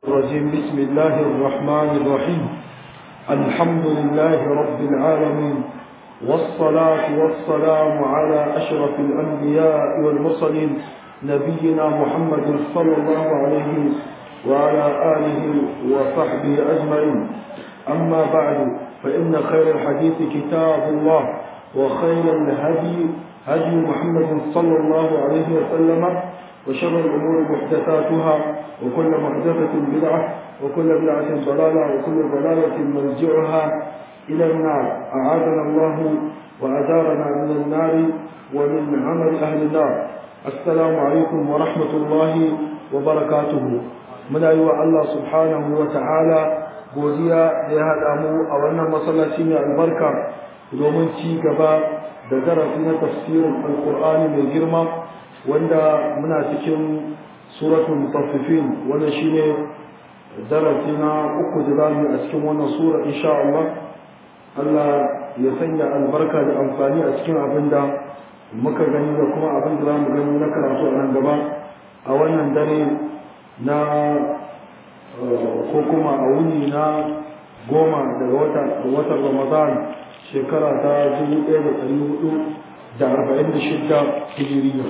الرجيم بسم الله الرحمن الرحيم الحمد لله رب العالمين والصلاة والسلام على أشرف الأنبياء والمرسلين نبينا محمد صلى الله عليه وعلى آله وصحبه أجمعين أما بعد فإن خير الحديث كتاب الله وخير الهدي هدي محمد صلى الله عليه وسلم وشر الأمور محدثاتها وكل محدثة بدعة وكل بدعة ضلالة وكل ضلالة مرجعها إلى النار أعاذنا الله وأدارنا من النار ومن عمل أهل النار السلام عليكم ورحمة الله وبركاته من أيوة الله سبحانه وتعالى godiya da ya haɗa mu a wannan masallaci mai albarka domin ci gaba da darasi na tafsirin alkur'ani mai girma wanda muna cikin suratul mutaffifin wannan shine darasi na uku da zamu a cikin wannan sura insha Allah Allah ya sanya albarka da amfani a cikin abin da muka gani da kuma abin da zamu gani na karatu a nan gaba a wannan dare na ko kuma a wuni na goma daga watan Ramadan shekara ta dubu ɗaya da ɗari hudu da arba'in da shidda hijiriya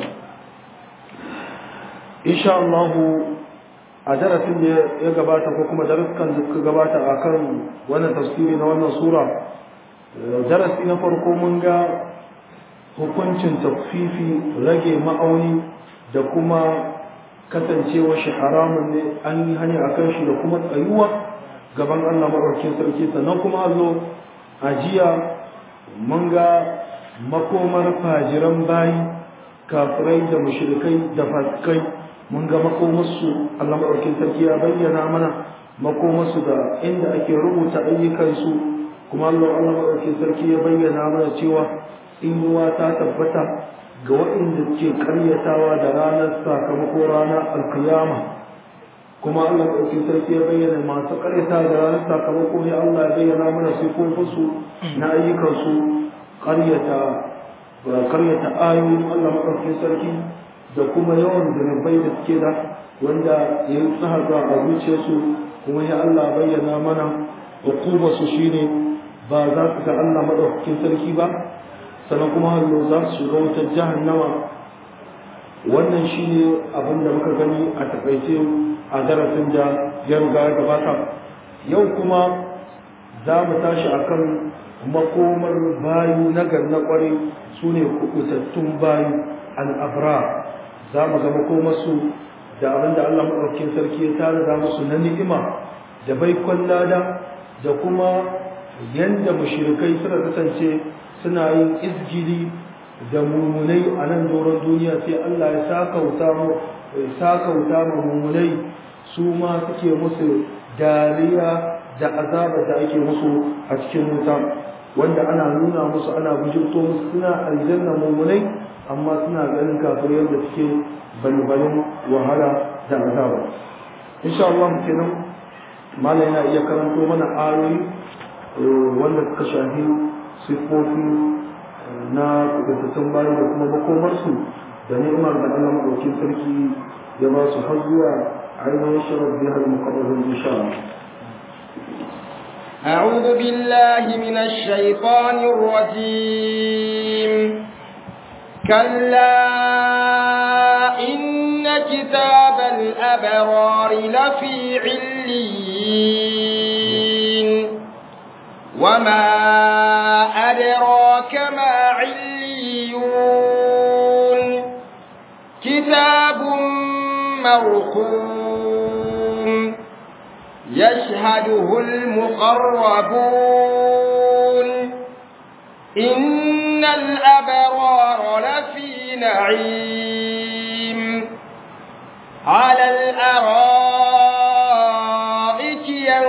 insha Allah a darasin da ya gabata ko kuma daruskan da suka gabata a kan wannan tafsiri na wannan sura darasi na farko mun ga hukuncin taffifi rage ma'auni da kuma kasancewa shi haramun ne an yi hani a kan shi da kuma tsayuwa gaban Allah maɗaukin sarki sannan kuma allo a jiya mun ga makomar fajiran bayi kafirai da mushrikai da fasikai mun ga makomarsu Allah maɗaukin sarki ya bayyana mana makomarsu da inda ake rubuta ayyukansu kuma Allah Allah maɗaukin sarki ya bayyana mana cewa inuwa ta tabbata ga waɗanda ke karyatawa da ranar sakamako ranar alkiyama kuma Allah maɗaukin sarki ya bayyana masu karyata da ranar sakamako ne Allah ya bayyana mana sifofinsu na ayyukansu karyata karyata ayoyin Allah maɗaukin sarki da kuma yawan zunubai da suke da wanda ya yi tsahaga a zuciyarsu kuma ya Allah bayyana mana hukumar su shine ba za su ga Allah maɗaukakin sarki ba sannan kuma hallo za su shiga wutar jahannama wannan shine abin da muka gani a takaice a darasin da ya riga ya gabata yau kuma za mu tashi akan makomar bayu na na kwarai su ne kubutattun bayu al'abra za mu ga makomarsu da abin da Allah maɗaukin sarki ya tare da musu na ni'ima da baikon lada da kuma yanda mushrikai suka kasance suna yin izgili da mummunai a nan doron duniya sai Allah ya sakauta mu sakauta mu mummunai su ma suke musu dariya da azaba da ake musu a cikin wuta wanda ana nuna musu ana bujirto musu suna aljanna mummunai amma suna ganin kafirai yadda suke balbalin wahala da azaba insha Allah kenan malam yana iya karanto mana ayoyi wanda suka shafi siffofi na kudantattun bayan da kuma makomarsu da ni'imar da Allah maɗaukin sarki ya ba su har zuwa ainihin shirar biyar mukarrabin insha Allah أعوذ بالله من الشيطان الرجيم كلا إن كتاب الأبرار لفي عليين وما أدراك ما عليون كتاب مرقوم يشهده المقربون إن الأبرار لفي نعيم على الأرائك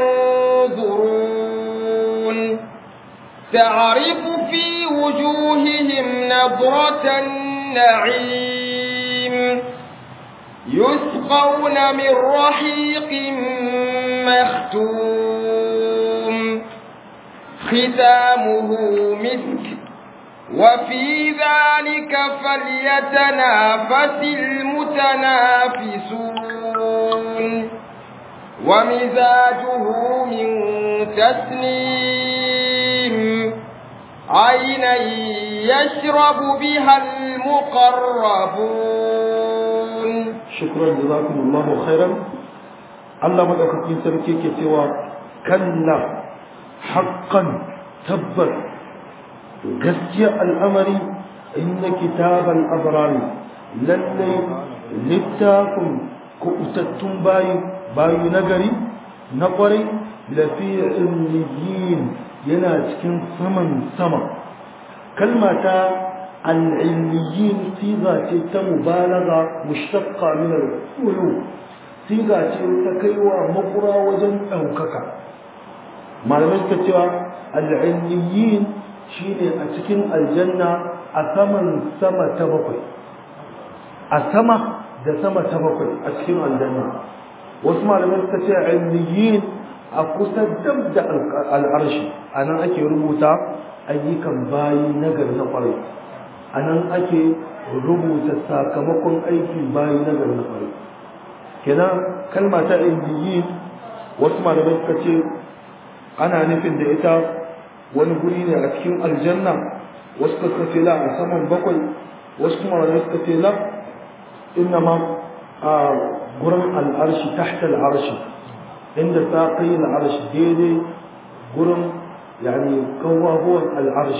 ينظرون تعرف في وجوههم نظرة النعيم يسقون من رحيق مختوم ختامه مسك وفي ذلك فليتنافس المتنافسون ومزاجه من تسنيم عينا يشرب بها المقربون شكرا جزاكم الله خيرا الله مدaukakin sarki ke cewa kalla haqqan tabbas gaskiya al'amari inna kitabal abrari lalle littafin kuɓutattun bayi bayi nagari na ƙwarai lafi ilmiyin yana cikin saman sama kalma ta al'ilmiyin siga ce ta mubalaga mushtaqqa min al-ulu siga ce ta kaiwa makura wajen ɗaukaka malamai suka cewa al'ilmiyin shine a cikin aljanna a saman sama ta bakwai a sama da sama ta bakwai a cikin aljanna wasu malamai suka ce ilmiyin a kusa dab da al'arshi a nan ake rubuta ayyukan bayi nagari na kwarai a nan ake rubuta sakamakon aikin bayi nagari na kwarai kenan kalma ta ilmiyin wasu malamai suka ce ana nufin da ita wani guri ne a cikin aljanna wasu suka ce la a saman bakwai wasu kuma malamai suka ce la إنما قرن العرش تحت العرش عند ساقي العرش ديدي قرن يعني كوا هو العرش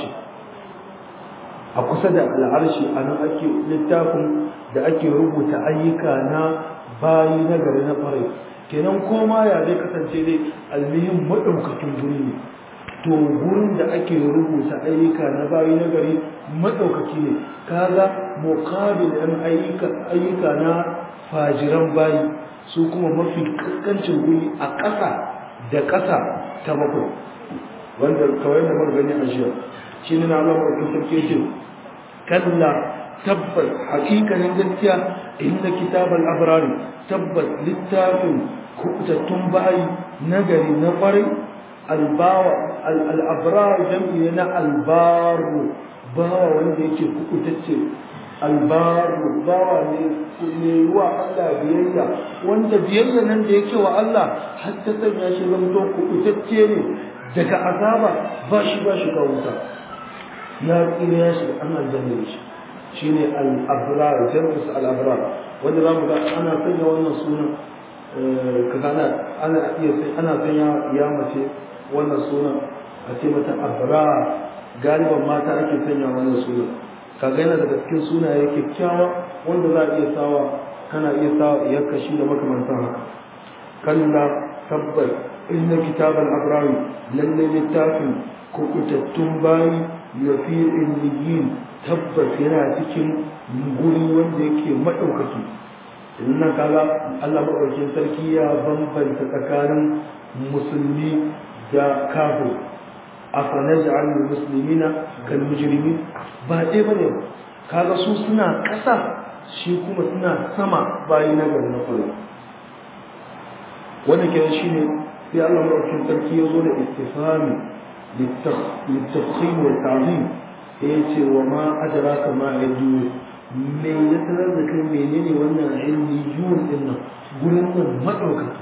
أقصد العرش أنا أكي لتاكم da ake rubuta ayyuka na bayi na gari na farai kenan koma ya zai kasance dai almihin maɗaukakin guri ne to gurin da ake rubuta ayyuka na bayi na gari maɗaukaki ne kaga muqabil ɗin ayyuka ayyuka na fajiran bayi su kuma mafi kaskancin guri a ƙasa da ƙasa ta bakwai wanda kawai da muka gani a jiya shi ne na Allah maɗaukin sarki ce kalla tabbas hakikanin gaskiya inda kitabal abrari tabbas littafin kubutattun bayi nagari na kwarai albawa al'abrar jam'i na albaru bawa wanda yake kukutacce albaru bawa ne wa Allah biyayya wanda biyayya nan da yake wa Allah har ta sanya shi zamto kukutacce ne daga azaba ba shi ba shi wuta ya tsira ya shiga an aljanna shi shine al-abrar jam'u al-abrar wanda zamu ga ana sanya wannan sunan kaga ana ana iya sai ana sanya ya mace wannan sunan a ce mata abrar galiban mata ake sanya wannan sunan kaga yana daga cikin sunaye kyakkyawa wanda za a iya sawa kana iya sawa iyar kashi da makamantan haka kalla tabbas inna kitabal abrari lalle littafin kubutattun bayi ya fi illiyin tabbas yana cikin guri wanda yake maɗaukaki nan kaga Allah maɗaukin sarki ya bambanta tsakanin musulmi da kafir afanaj'al muslimina kal mujrimin ba dai bane ba kaga su suna ƙasa shi kuma suna sama bayi na gari na kula wannan kenan shine sai Allah madaukakin sarki ya zo da istifhami litafkhim wa ta'zim ya ce wa ma adraka ma yadu me ya sanar da kai menene wannan ilmi yun din nan gurin nan madaukaki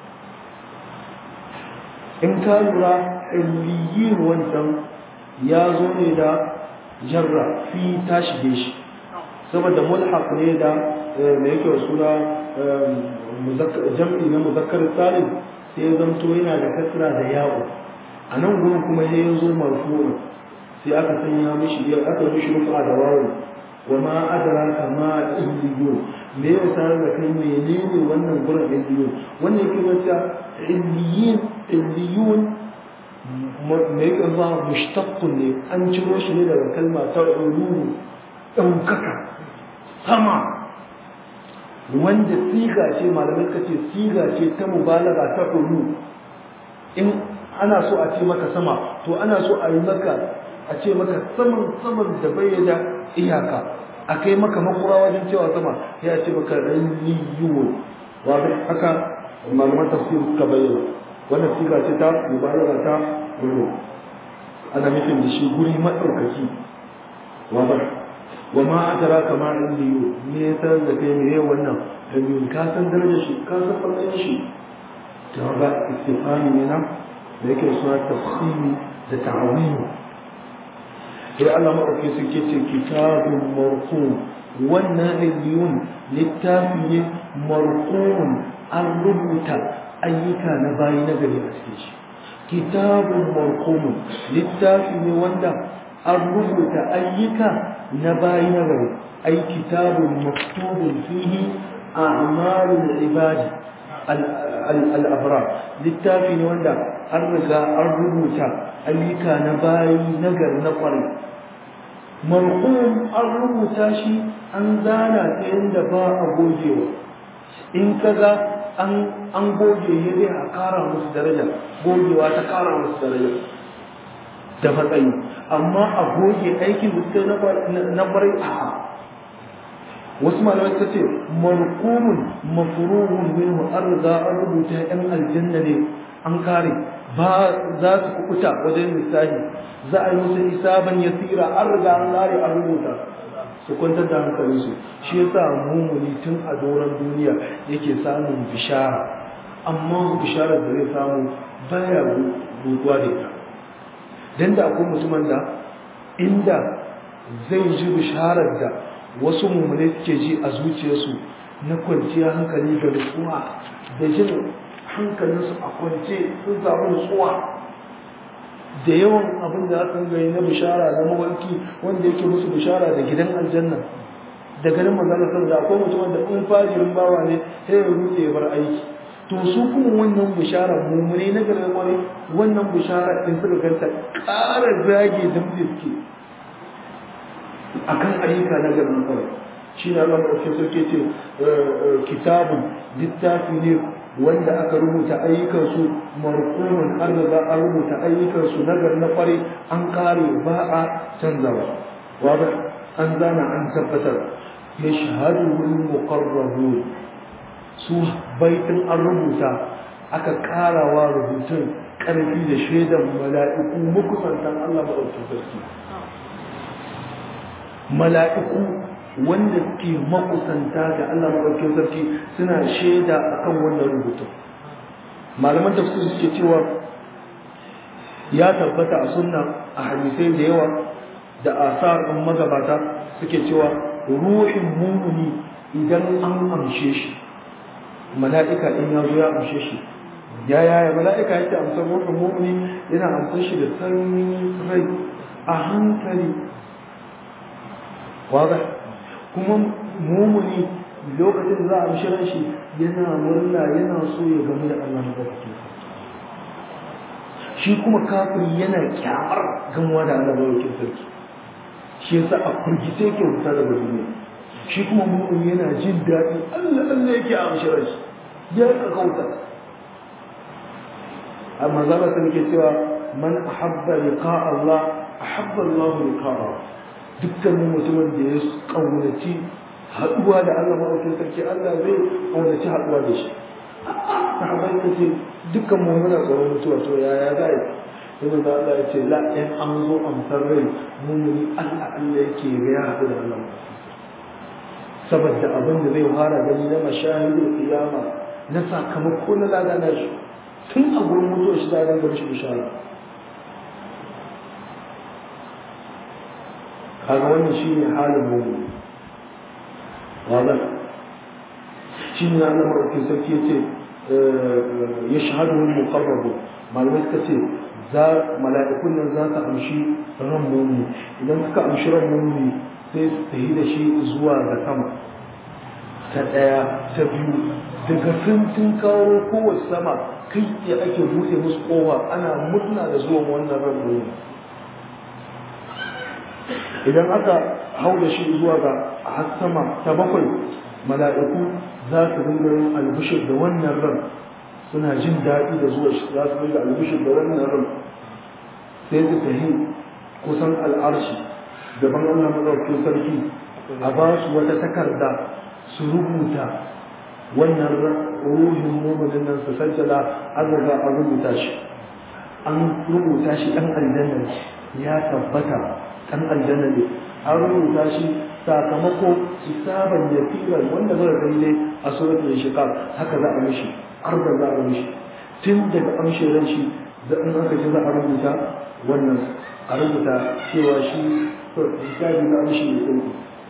in ka lura ilmiyin wancan ya zo ne da jarra fi ta shige shi saboda mulhaq ne da me yake wa suna jam'i na muzakkar salim sai ya zamto yana da kasra da yawo a nan gurin kuma sai ya zo marfu'un sai aka sanya mishi aka mishi rufa da wawo wa ma adraka ma illiyo me ya sanar da kai menene wannan gurin illiyo wannan yake wata illiyin illiyun me yake zuwa mushtaqqun ne an ciro shi ne daga kalma ta ululu ɗaukaka sama wanda siga ce malamai suka ce siga ce ta mubalaga ta ulu in ana so a ce maka sama to ana so a yi maka a ce maka saman saman da bayyana iyaka a kai maka makura wajen cewa sama ya ce maka rayyiwo wato haka malaman tafsir suka bayyana wannan siga ce ta mubalaga ta ulu ana nufin da shi guri maɗaukaki wato wa ma adraka ma indiyo me ya sanar da kai me wannan dalilin ka san darajar shi ka san fallon shi kaga istifani ne nan da yake suna tafsiri da ta'awili sai Allah maɗauki suke ce kitabun marqum wannan illiyun littafi ne marqum an rubuta ayyuka na bayi na gari a cikin shi kitabun marqum littafi ne wanda an rubuta ayyuka na bayi na gari ay kitabun maktubun fihi a'malul ibadi al-abrar littafi ne wanda an riga an rubuta ayyuka na bayi na gari na kwarai marhum an rubuta shi an zana ta yadda ba a gogewa in kaga an an goge ya zai a kara musu daraja gogewa ta kara musu daraja da matsayi amma a goge aikin da suka na kwarai a wasu malamai suka ce marhumun mafruhun minhu an riga an rubuta yan aljanna ne an kare ba za su kukuta wajen lissafi za a yi musu hisaban yasira an riga an kare an rubuta su kwantar da hankalinsu shi yasa mumuni tun a doron duniya yake samun bishara amma bisharar da zai samu baya rutuwa da ita dan da akwai mutumin da inda zai ji bisharar da wasu mummune suke ji a zuciyarsu na kwanciyar hankali da nutsuwa da jin hankalinsu a kwance sun samu nutsuwa da yawan abin da aka gani na bishara na mawarki wanda yake musu bishara da gidan aljanna da ganin manzana sun da akwai mutum wanda in fajirin bawa ne sai ya rute ya bar aiki to su kuma wannan bishara mummune na garin wani wannan bishara in suka ganta ƙara zage dambe suke akan ayyuka na garin kawai shi ne Allah maɗauki sarki ce kitabun littafi ne wanda aka rubuta ayyukansu marqumun an riga an rubuta ayyukansu nagar na kware an kare ba a canzawa waba an zana an tabbatar ya shahadu wal muqarrabun su baitin an rubuta aka karawa rubutun karfi da shaidan mala'iku mukusantan Allah maɗauki sarki mala'iku wanda ke makusanta ga Allah maɗaukin sarki suna shaida akan wannan rubutun malaman tafsir suke cewa ya tabbata a sunna a hadisai da yawa da asar ɗin magabata suke cewa ruhin mumuni idan an amshe shi mala'ika in ya zo ya amshe shi ya yaya mala'ika yake amsar ruhin mumuni yana amsar shi da sanyin rai a hankali waga kuma mumuni lokacin za a shirin shi yana murna yana so ya gamu da Allah madaukakin shi kuma kafiri yana kyamar gamuwa da Allah madaukakin sarki shi yasa a kurgice yake wuta da duniya shi kuma mumuni yana jin daɗi Allah Allah yake a shirin shi ya ka kauta amma zaba sun ke cewa man ahabba liqa Allah ahabba Allah liqa'ahu dukkanin mutumin da ya kaunaci haɗuwa da Allah maɗaukin sarki Allah zai kaunaci haɗuwa da shi sahabai ka ce dukkan mu muna tsoron mutuwa to yaya za yi sai da Allah ya ce la in an zo amsar rai mumuni Allah Allah yake ga ya haɗu da Allah saboda abin da zai fara gani na mashahidul qiyama na sakamako na ladana shi tun a gurin mutuwa shi da ran gaba shi bishara kaga wannan shine halin mu'min wala shine Allah madaukakin sarki yace yashhadu al-muqarrabu malamai suka ce za mala'ikun nan za su amshi ran mu'min idan suka amshi ran mu'min sai su tafi da shi zuwa ga sama ta daya ta biyu daga sun kawo kowace sama kai ya ake buɗe musu kowa ana murna da zuwan wannan ran mu'min idan aka hau da shi zuwa ga har sama ta bakwai mala'iku za su dinga yin albishir da wannan ran suna jin daɗi da zuwa shi za su dinga albishir da wannan ran sai su tafi kusan al'arshi gaban Allah madaukakin sarki a ba su wata takarda su rubuta wannan ruhin muminin nan su sajjala an riga an rubuta shi an rubuta shi ɗan aljanna ya tabbata ɗan aljanna ne an rubuta shi sakamako hisaban yafiran wanda zai gani dai a suratul inshiqaq haka za a mishi arda za a mishi tun daga amshe ran shi da in aka ji za a rubuta wannan a rubuta cewa shi hisabi na amshe ya ɗauki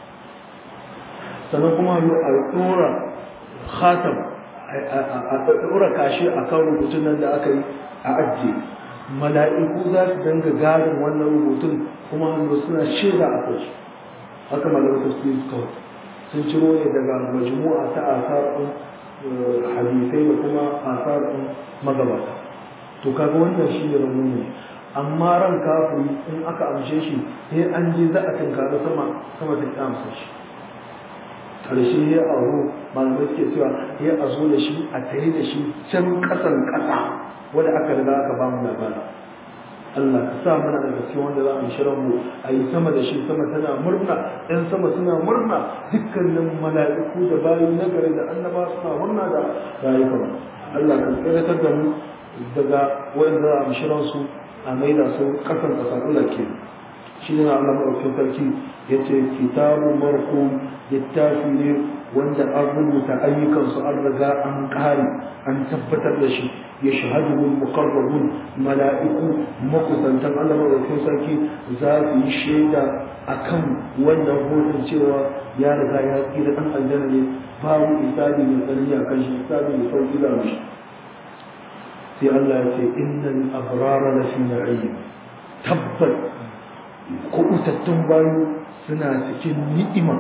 sannan kuma a ɗora khatam a ɗora kashi a kan rubutun nan da aka yi a ajiye mala'iku za su danga garin wannan rubutun kuma hannu suna shaida a kai haka malamin tafsiri suka sun ciro ne daga majmu'a ta asarin hadisai da kuma asarin magabata to kaga wannan shi ne rauni ne amma ran kafiri in aka amshe shi sai an je za a tunkari sama sama ta amsa shi karshe ya aro malamai suke cewa ya a zo da shi a tare da shi can kasan kasa wanda aka riga aka ba mu labari Allah ka sa mana da gaske wanda za mu shirin mu a yi sama da shi sama tana murna ɗan sama suna murna dukkanin mala'iku da bayi na gari da annaba suna murna da rayukan Allah ka tsiratar da mu daga wanda za mu shirin su a maida su kasan kasa Allah ke shi ne Allah maɗaukin sarki ya ce kitabu marhum littafi ne wanda an rubuta ayyukansu an riga an ƙare an tabbatar da shi ya shahadu muqarrabun mala'iku makusantan Allah maɗaukin sarki za su yi shaida akan wannan hotun cewa ya riga ya tsira ɗan aljanna ne babu isabi mai tsanani a kan shi isabi mai sauƙi da mishi sai Allah ya ce innal abrara lafi na'im tabbat kubutattun bayu suna cikin ni'ima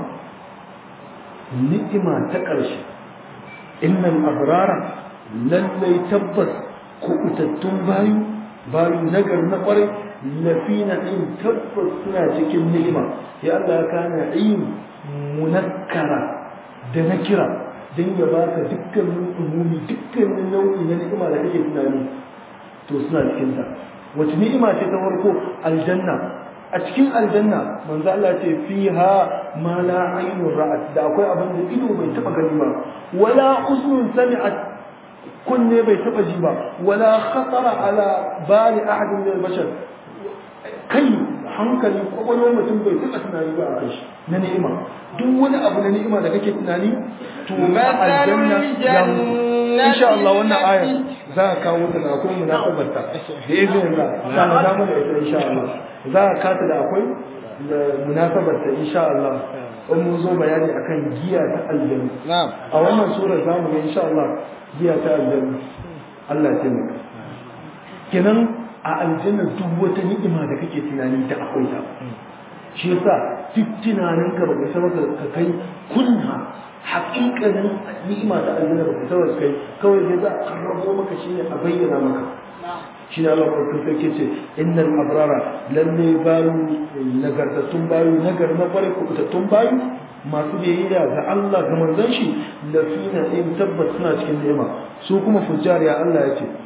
ni'ima ta ƙarshe innal abrara lallai tabbas kubutattun bayu bayu nagar na ƙwarai lafi na'im tabbas suna cikin ni'ima ya Allah ya kana na'im munakkara da na kira don ya baka dukkanin umumi dukkanin nau'i na ni'ima da kake tunani to suna cikin ta wace ni'ima ce ta farko aljanna a cikin aljanna manzo Allah ce fiha ma la aynun ra'at da akwai abin da ido bai taba gani ba wala uznun sami'at kunne bai taba ji ba wala khatara ala bali ahadin min al-bashar kai hankali kwakwalwar mutum bai taba tunani ba a kai shi na ni'ima duk wani abu na ni'ima da kake tunani to aljanna ya insha Allah wannan aya za a kawo ta da akwai munasabar ta da izinin Allah za mu zama da ita insha Allah za a kata da akwai da munasabar ta insha Allah in mun zo bayani akan giya ta aljanna a wannan sura za mu ga insha Allah giya ta aljanna Allah ya taimaka kenan a aljanna duk wata ni'ima da kake tunani ta akwai ta shi yasa duk tunanin ka baka san ka kai kunna haƙiƙanin ni'ima ta aljanna baka san ka kai kawai dai za a rabo maka shi ne a bayyana maka shi ne Allah barkin sarki ce innal abrara lalle bayu nagartattun bayu nagar na kware kubutattun bayu masu biyayya ga Allah ga manzon shi lafina in tabbas suna cikin ni'ima su kuma fujjariya Allah ya ce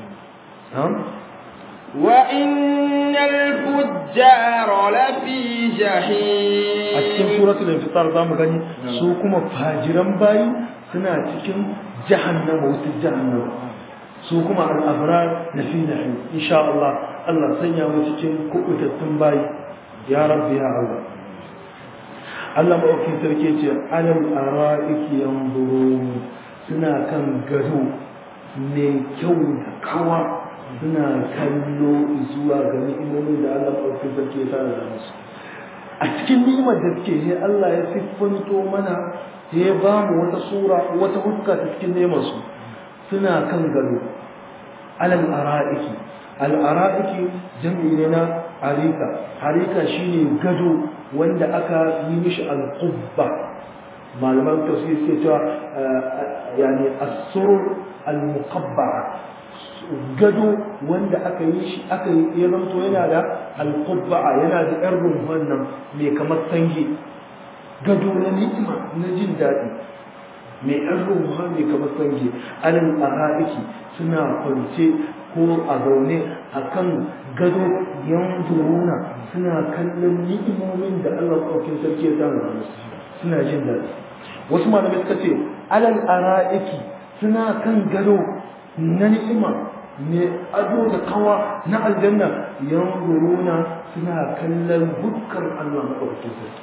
وإن الفجار لفي جحيم a cikin suratul infitar zamu gani su kuma fajiran bayi suna cikin jahannama wata jahannama su kuma al-abrar na fi na'im insha Allah Allah sanya mu cikin kubutattun bayi ya rabbi ya Allah Allah ma'aukin sarki ce alal ara'iki yanzurun suna kan gado ne kyau da kawa suna kallo zuwa ga ni'imomin da Allah ɗauki sarki ya tara da musu a cikin ni'imar da suke ne Allah ya siffanto mana ya ba mu wata sura wata hukka ta cikin ni'imar su suna kan gado alal ara'iki al ara'iki jam'i ne na arika arika shine gado wanda aka yi mishi al qubba malaman tafsir suke cewa yani as-surur al muqabba'a gado wanda aka yi shi aka yi ya zanto yana da alqubba'a yana da yar rumfan nan mai kamar sange gado na ni'ima na jin daɗi mai yar rumfa mai kamar sange alal ara'iki suna kwance ko a zaune akan gado yanzuruna suna kallon ni'imomin da Allah ɗaukin sarki ya samu suna jin daɗi wasu malamai suka ce alal ara'iki suna kan gado na ni'ima ne ado da kawa na aljanna yanzuruna suna kallon dukkan Allah maɗaukakin sarki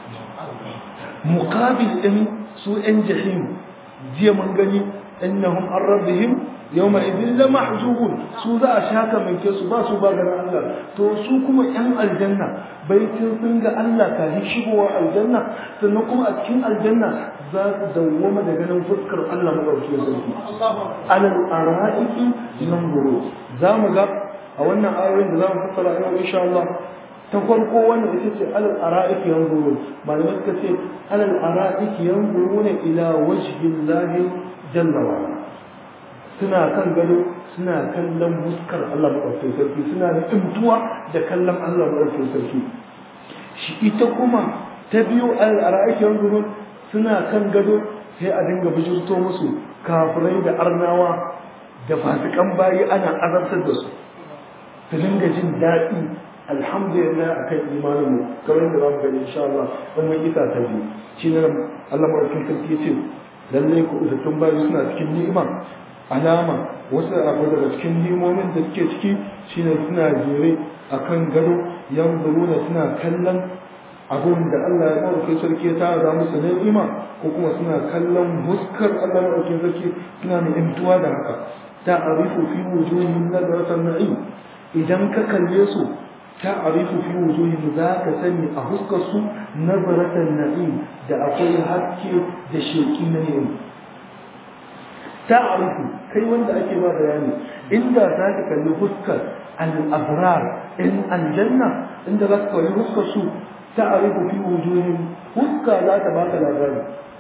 muqabil din su ɗan jahim jiya mun gani innahum an rabbihim yawma idin la mahjubun su za a shaka manke su ba su ba ganin Allah to su kuma yan aljanna baitin sun ga Allah kafin shigowa aljanna sannan kuma a cikin aljanna za su dawwama da ganin fuskar Allah madaukakin sarki alal ara'iki yanzuru za mu ga a wannan ayoyin da za mu fassara yau insha Allah ta farko wannan ita ce alal ara'iki yanzuru malamai suka ce alal ara'iki yanzuruna ila wajhillahi jalla wa ala suna kan gado suna kallon muskar Allah maɗaukakin sarki suna da imtuwa da kallon Allah maɗaukakin sarki shi ita kuma ta biyu al'ara'aiki yanzu suna kan gado sai a dinga bijirto musu kafirai da arnawa da fasikan bayi ana azabtar da su su dinga jin daɗi alhamdulillah akan imanin mu kamar yadda za mu gani insha Allah wannan ita ta biyu shi ne Allah maɗaukakin sarki ya ce lallai ku uzattun bayi suna cikin ni'ima alama wasu abu daga cikin limomin da suke ciki shine suna jere a kan gado yanzuruna suna kallon abun da Allah ya ɗauke sarki ta za musu ni'ima ko kuma suna kallon huskar Allah ya ɗauke sarki suna mai imtuwa da haka ta arifu fi wujuhin nadratan na'im idan ka kalle su ta arifu fi wujuhin za ka sani a huskar su nadratan na'im da akwai haske da sheki na ni'ima ta'arifu kai wanda ake ba bayani inda za ka kalli fuskar al-abrar in aljanna inda za ka kalli fuskar su ta'arifu fi wujuhin fuska za ta baka labari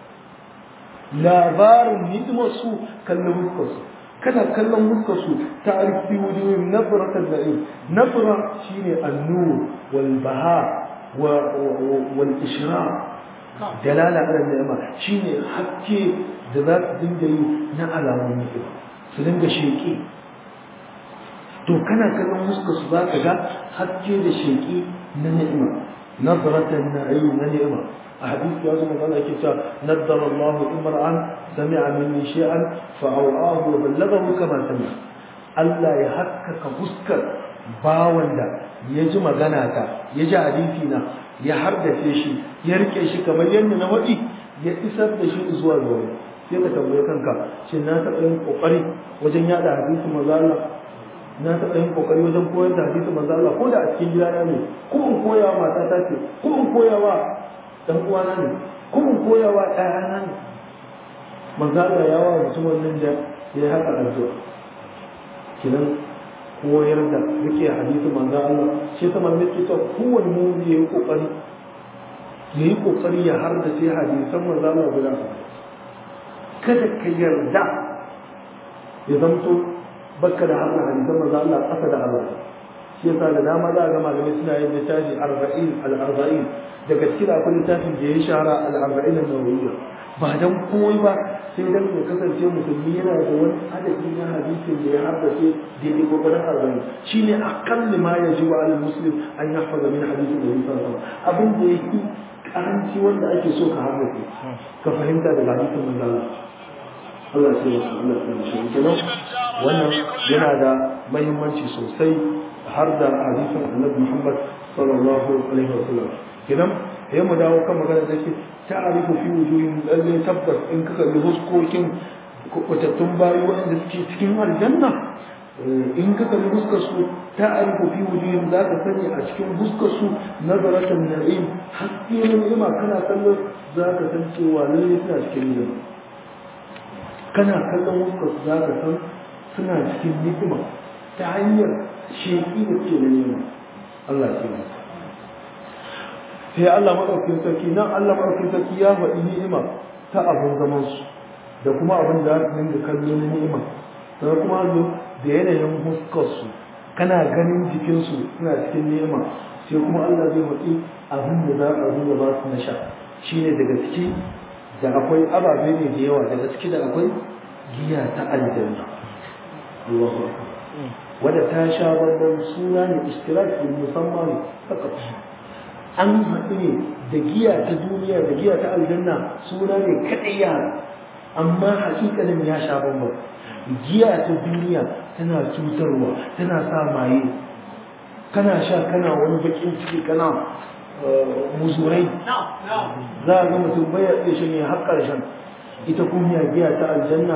labarin hidimar su kallon fuskar su kana kallon fuskar su ta'arifu fi wujuhin nabratan na'im nabra shine an-nur wal baha wal ishraq dalala ala ni'ima shine hakke da za su dinga yi na alamun ni'ima su dinga sheƙi to kana kallon muska su za ka ga haske da sheƙi na ni'ima nazaratan na'im na ni'ima a hadisi ya zama zana ke cewa naddara Allahu imra'an sami'a minni shay'an fa aw'ahu wa ballaghahu kama sami'a Allah ya haskaka fuskar bawan da ya ji magana ta ya ji hadisi na ya hardace shi ya rike shi kamar yadda na waɗi ya isar da shi zuwa ga wani sai ka tambaye kanka shin na taɓa yin ƙoƙari wajen yaɗa hadisin manzo Allah na taɓa yin ƙoƙari wajen koyar da hadisin manzo Allah ko da a cikin gidana ne ko in koya wa matata ce ko in koya wa ɗan uwana ne ko in koya wa ɗayana ne manzo Allah ya wa mutumin nan da ya haka addu'a kinan koyar da rike hadisin manzo Allah shi ta malamai ke cewa kowanne mu ya yi ƙoƙari ya yi ƙoƙari ya har da sai hadisan manzo Allah guda kada ka yarda ya zamto baka da hannun hadisan manzo Allah ƙasa da Allah shi yasa da dama za a ga malamai suna yin littafi arba'in al-arba'in daga cikin akwai littafin da ya shahara al-arba'in an-nawawiyya ba dan komai ba sai dan ya kasance musulmi yana da wani adadi na hadisin da ya haddace daidai kokarin arba'in shine aqalli ma yajibu ala muslim an yahfaza min hadisin da sallallahu alaihi wasallam abin da yake karanci wanda ake so ka haddace ka fahimta daga hadisin manzo Allah Allah sai ya Allah sai shi kenan wannan yana da muhimmanci sosai har da hadisin Annabi Muhammad sallallahu alaihi wasallam kenan sai mu dawo kan magana da ke ta'arifu fi wujuhin lalle tabbas in ka kalli huskokin kwatattun bayi waɗanda suke cikin aljanna in ka kalli huskar su ta'arifu fi wujuhin za ka sani a cikin huskar su nazaratan na'im haske na ni'ima kana kallon za ka san cewa lalle suna cikin ni'ima kana kallon huskar su za ka san suna cikin ni'ima ta hanyar sheƙi da ke da ni'ima Allah ya ce sai Allah maɗaukin sarki nan Allah maɗaukin sarki ya faɗi ni'ima ta abin zaman su da kuma abin da za su dinga kallo na ni'ima sannan kuma zo da yanayin huskar su kana ganin jikin su suna cikin ni'ima sai kuma Allah zai faɗi abin da za a dinga ba su na sha shine daga ciki da akwai ababe ne da yawa daga ciki da akwai giya ta aljanna Allahu akbar wadda ta sha babban suna ne istiraki musamman haka an haɗu ne da giya ta duniya da giya ta aljanna suna ne kaɗai yara amma hakikalin ya sha bambam giya ta duniya tana cutarwa tana sa maye kana sha kana wani bakin ciki kana muzurai za a ga mutum baya iya shan ya har ƙarshen ita kuma giya ta aljanna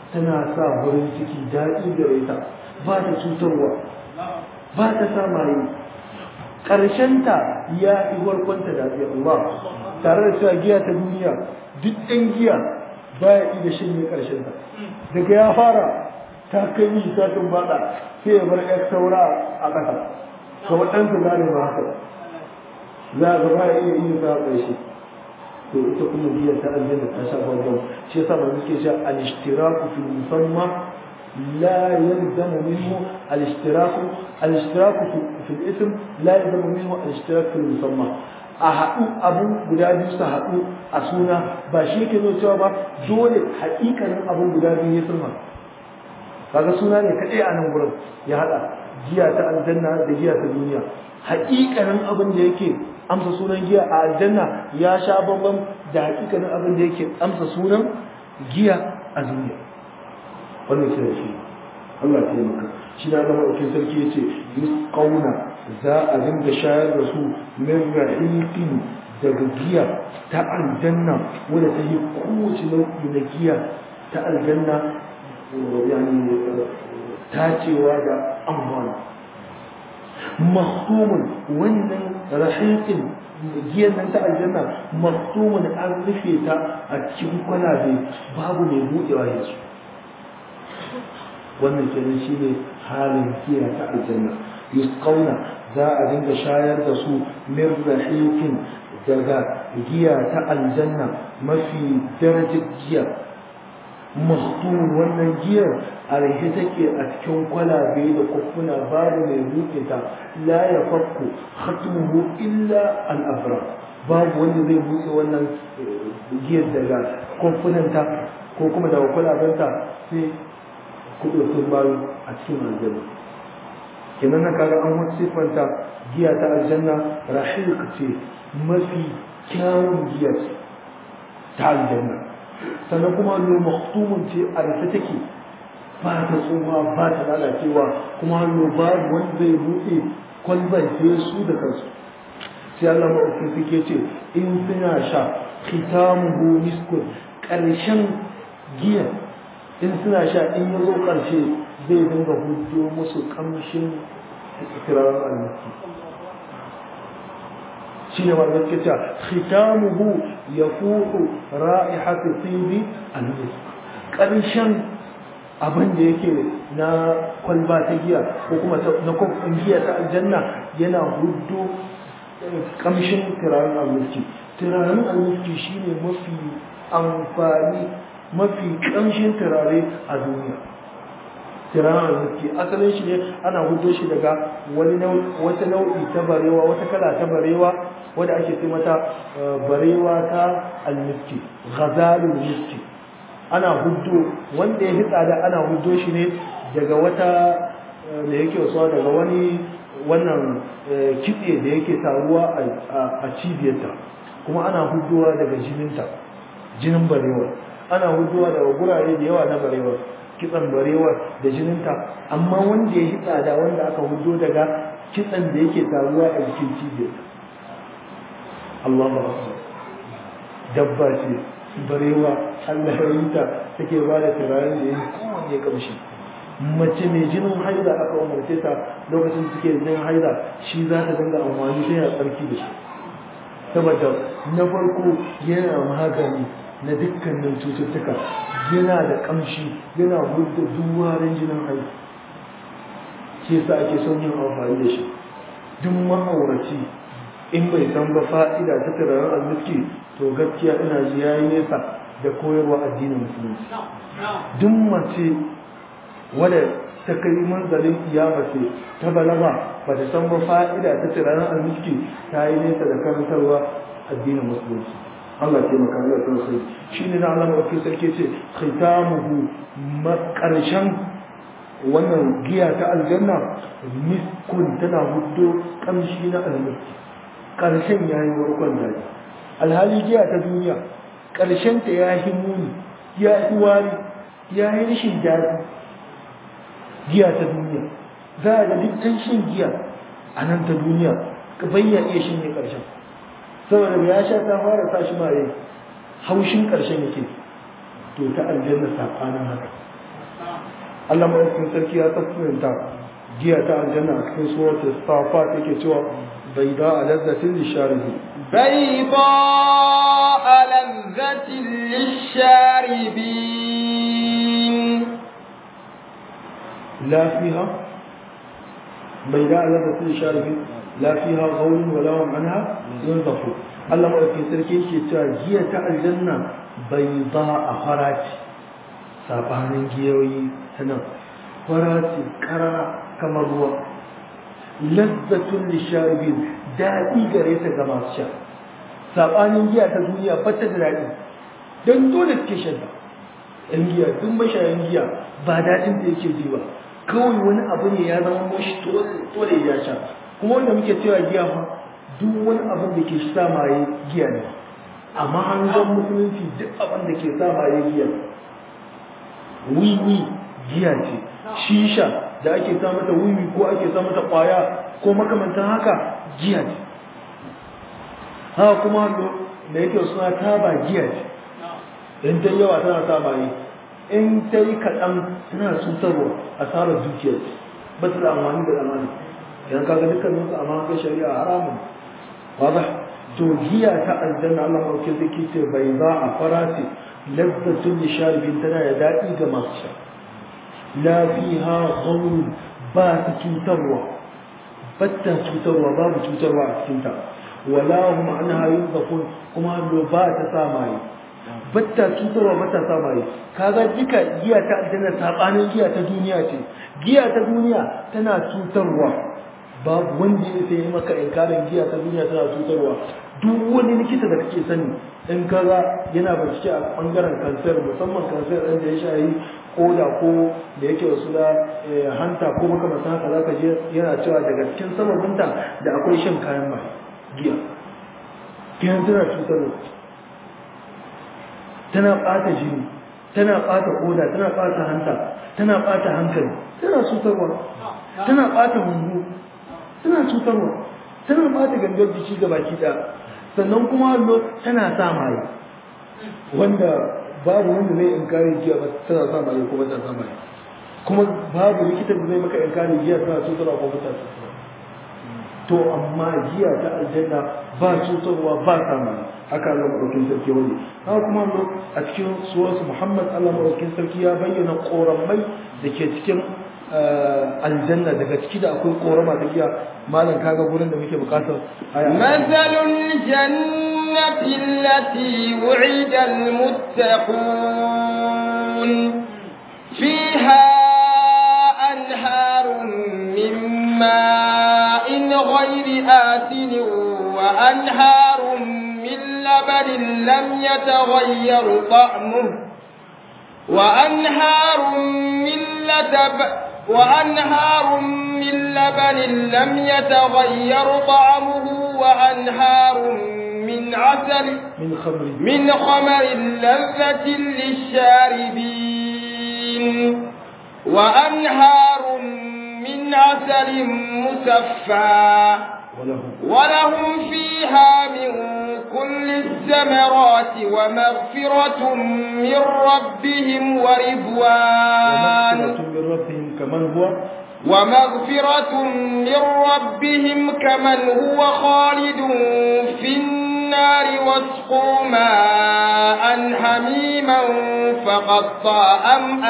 tana sa farin ciki daɗi da ita ba ta cutarwa ba ta sa maye ƙarshenta ya yi warkwanta da Allah tare da cewa giya ta duniya duk ɗan giya ba ya iya shanye ƙarshenta daga ya fara ta kai mishi satin baɗa sai ya bar ƴar saura a ƙasa ga waɗansu gane ba haka za ga ba ya iya iya sa ƙarshe to ita kuma giya ta aljanna ta sha bambam shi yasa ba muke cewa al-ishtiraku fil musamma لا يلزم منه الاشتراك الاشتراك في, في الاسم لا يلزم منه الاشتراك في المسمى a haɗu abu guda biyu su haɗu a suna ba shi ke zo cewa ba dole haƙiƙanin abu guda biyu ya sulma kaga suna ne kaɗai a nan gurin ya haɗa giya ta aljanna da giya ta duniya haƙiƙanin abin da yake amsa sunan giya a aljanna ya sha bambam da haƙiƙanin abin da yake amsa sunan giya a duniya wannan kira shi Allah ya maka shi na zama ɗauke sarki ya ce yusqauna za a dinga shayar da su min rahiqin daga giya ta aljanna wadda ta yi kowace nau'i na giya ta aljanna yani tacewa da amfani mahtumun wannan rahiqin giyan nan ta aljanna mahtumun an rufe ta a cikin kwalabe babu mai buɗewa yanzu wannan kenan shine halin giya ta aljanna yusqauna za a dinga shayar da su min rahiqin daga giya ta aljanna mafi darajar giya mahtum wannan giyar a rahe take a cikin kwalabe da kufuna babu mai buɗe ta la ya fakku khatmuhu illa al abra babu wanda zai buɗe wannan giyar daga kufunanta ko kuma daga kwalabenta sai kuɗotin bayu a cikin aljanna kenan na kaga an wata siffanta giya ta aljanna rahiq ce mafi kyawun giya ta aljanna sannan kuma hannu maktumun ce a rufe take ba ta tsufa ba ta lalacewa kuma hannu babu wanda zai buɗe kwalban sai su da kansu sai Allah maɗauki suke ce in suna sha khitamuhu miskun ƙarshen giya in suna sha in ya zo ƙarshe zai dinga hudo musu ƙamshin ikirarin almaki shi ne wanda suke cewa khitamuhu ya fuhu ra'ihatu tibi almis ƙarshen abin da yake na kwalba ta giya ko kuma na kwamfin giya ta aljanna yana hudo ƙamshin turaren almiski turaren almiski shine mafi amfani mafi ƙamshin turare a duniya turaren almiski asalin shi ne ana hudo shi daga wani wata nau'i ta barewa wata kala ta barewa wadda ake ce mata barewa ta almiski ghazalul miski ana hudo wanda ya hitsa da ana hudo shi ne daga wata da yake wasuwa daga wani wannan kitse da yake taruwa a cibiyarta kuma ana hudowa daga jininta jinin barewa ana hudowa daga gurare da yawa na barewa kitsan barewa da jininta amma wanda ya yi tsada wanda aka hudo daga kitsan da yake taruwa a jikin cibiyarta Allah ba dabba ce barewa Allah ya yi ta take ba da turaren da ya yi kowane kamshi mace mai jinin haida aka umarce ta lokacin da suke jinin haida shi za ta dinga amfani sai ya tsarki da shi saboda na farko yana magani na dukkanin cututtuka yana da kamshi yana gudda duwarin jinin haida shi yasa ake son yin amfani da shi duk ma'auraci in bai san ba fa'ida ta turaren almiski to gaskiya ina ji yayi nesa da koyarwa addinin musulunci duk mace wadda ta kai manzalin kiyama ce ta balaga ba ta san ba fa'ida ta turaren almiski ta yi nesa da karantarwa addinin musulunci Allah ke maka Allah ta sai shi ne na Allah mafi sarki ce khitamuhu makarshen wannan giya ta aljanna miskun tana hudo kamshi na almiski karshen yayi warkon daji alhali giya ta duniya karshen ta ya yi muni ya yi wari ya yi rashin daɗi giya ta duniya za a ga duk ɗan shan giya a nan ta duniya ka bayya iya shin ne ƙarshen saboda ya sha ta fara sa shi mare haushin ƙarshen yake to ta aljanna saɓanin haka Allah madaukakin sarki ya tafsirta giya ta aljanna a cikin suratul safat yake cewa bayda lazzatin lisharibi بيضاء لذة للشاربين لا فيها بيداء لذة للشاربين لا فيها غول ولا هم عنها ينظفون Allah maɗaukin sarki yake cewa giya ta aljanna bai ba a faraci saɓanin giyoyi ta nan faraci ƙara kamar ruwa lazzatun lisharibin daɗi gare ta ga masu sha saɓanin giya ta duniya ba ta da daɗi don dole suke shan ta yan giya duk mashayan giya ba daɗin da yake ji ba kawai wani abu ne ya zama mashi dole ya sha kuma wanda muke cewa giya fa duk wani abin da ke sa maye giya ne amma an ga musulunci duk abin da ke sa maye giya wiwi giya ce shisha da ake sa mata wiwi ko ake sa mata kwaya ko makamantan haka giya ce haka kuma da yake suna taba giya ce in ta yawa tana sa maye in ta yi kaɗan tana cutarwa asarar dukiyar ba ta da amfani da amani idan kaga dukkanin su amma kai shari'a haramun واضح to giya ta aljanna Allah mauke zai ce bai za a farati lazzatul lisharibin tana da daɗi ga masu sha la fiha ghawr ba ta cutarwa batta cutarwa babu cutarwa a cikin ta wala hum anha yunzafun kuma ba ta sa mai batta cutarwa batta sa mai kaga duka giya ta aljanna sabanin giya ta duniya ce giya ta duniya tana cutarwa babu wanda ya sai maka inkarin giya ta duniya tana cutarwa duk wani likita da kake sani in kaga yana bincike a bangaren kansar musamman kansar ɗin da ya shayi koda ko da yake wasu da hanta ko makamantan haka zaka je yana cewa daga cikin sababinta da akwai shan kayan mai giya giyan tana cutarwa tana ɓata jini tana ɓata koda tana ɓata hanta tana ɓata hankali tana cutarwa tana ɓata hunhu tana cutarwa tana bata gangar jiki ga baki ɗaya sannan kuma hallo tana sa maye wanda babu wanda zai inkari giya ba tana sa maye ko ba tana sa maye kuma babu likita da zai maka inkari giya tana cutarwa ko ba tana cutarwa to amma giya ta aljanna ba cutarwa ba sa maye haka Allah madaukin sarki wani haka kuma hallo a cikin suwarsu Muhammad Allah madaukin sarki ya bayyana koramai da ke cikin aljanna daga ciki da akwai korama ta giya malam kaga gurin da muke bukatar مثل الجنة التي وعد المتقون فيها أنهار من ماء غير آسن وأنهار من لبن لم يتغير طعمه وأنهار من لتب وأنهار من لبن لم يتغير طعمه وأنهار من عسل من خمر من خمر لذة للشاربين وأنهار من عسل مصفى ولهم ولهم فيها من كل الثمرات ومغفرة من ربهم ورضوان ومغفرة من ربهم كمن هو ومغفرة من ربهم كمن هو خالد في النار واسقوا ماء حميما فقطع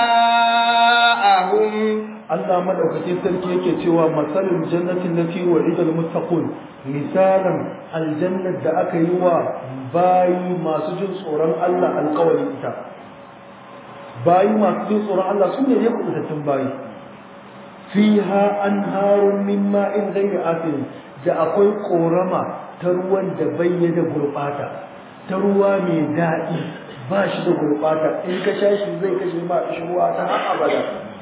أمعاءهم Allah madaukakin sarki yake cewa masalul jannatin lati wa'ida almuttaqun misalan aljannar da aka yi wa bayi masu jin tsoron Allah alƙawari ita bayi masu jin tsoron Allah sun ne kubutattun bayi fiha anharun min ma'in ghayri asin da akwai korama ta ruwan da bayyana gurbata ta ruwa mai daɗi ba shi da gurbata in ka sha shi zai kashe ma ruwa ta har abada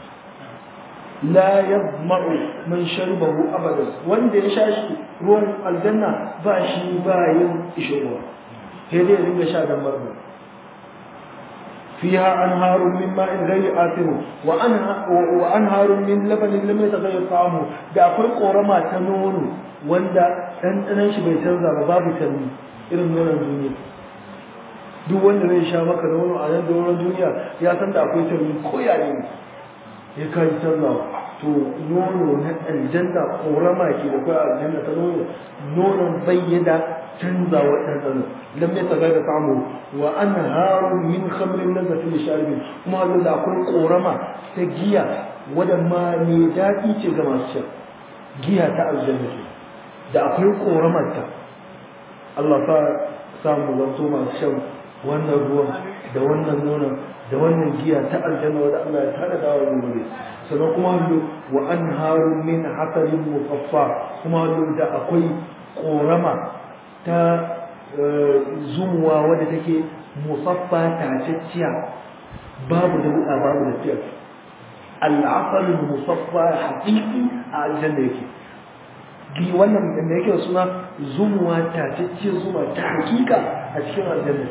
la yadma'u man sharibahu abadan wanda ya sha shi ruwan aljanna ba shi ba yin ishirwa sai dai ringa sha dan barbu fiha anharun min ma'in ghayri asin wa anha wa anharun min labanin lam yataghayyar ta'amu da akwai korama ta nono wanda ɗanɗanon shi bai canza ba babu tanni irin nonon duniya duk wanda zai sha maka nono a nan doron duniya ya san da akwai tanni ko yare ne ya kai sallah to nono na aljanna korama ke da kai aljanna ta nono nonon bayyana canza wa ɗanɗano lam ya taga da samu wa an harun min khamrin lazzatin lisharibin kuma Allah da akwai korama ta giya wadda ma mai daɗi ce ga masu shan giya ta aljanna ce da akwai koramarta Allah sa samu zanto masu shan wannan ruwan da wannan nonon da wannan giya ta aljanna wadda Allah ya tada da wani gobe sannan kuma hallo wa an harun min hasarin mufaffa kuma hallo da akwai korama ta zumuwa wadda take musaffa tacicciya babu da wuɗa babu da tiyar al'asalin musaffa haƙiƙi a aljanna yake gi wannan da yake da suna zumuwa tacicciyar zuma ta hakika a cikin aljanna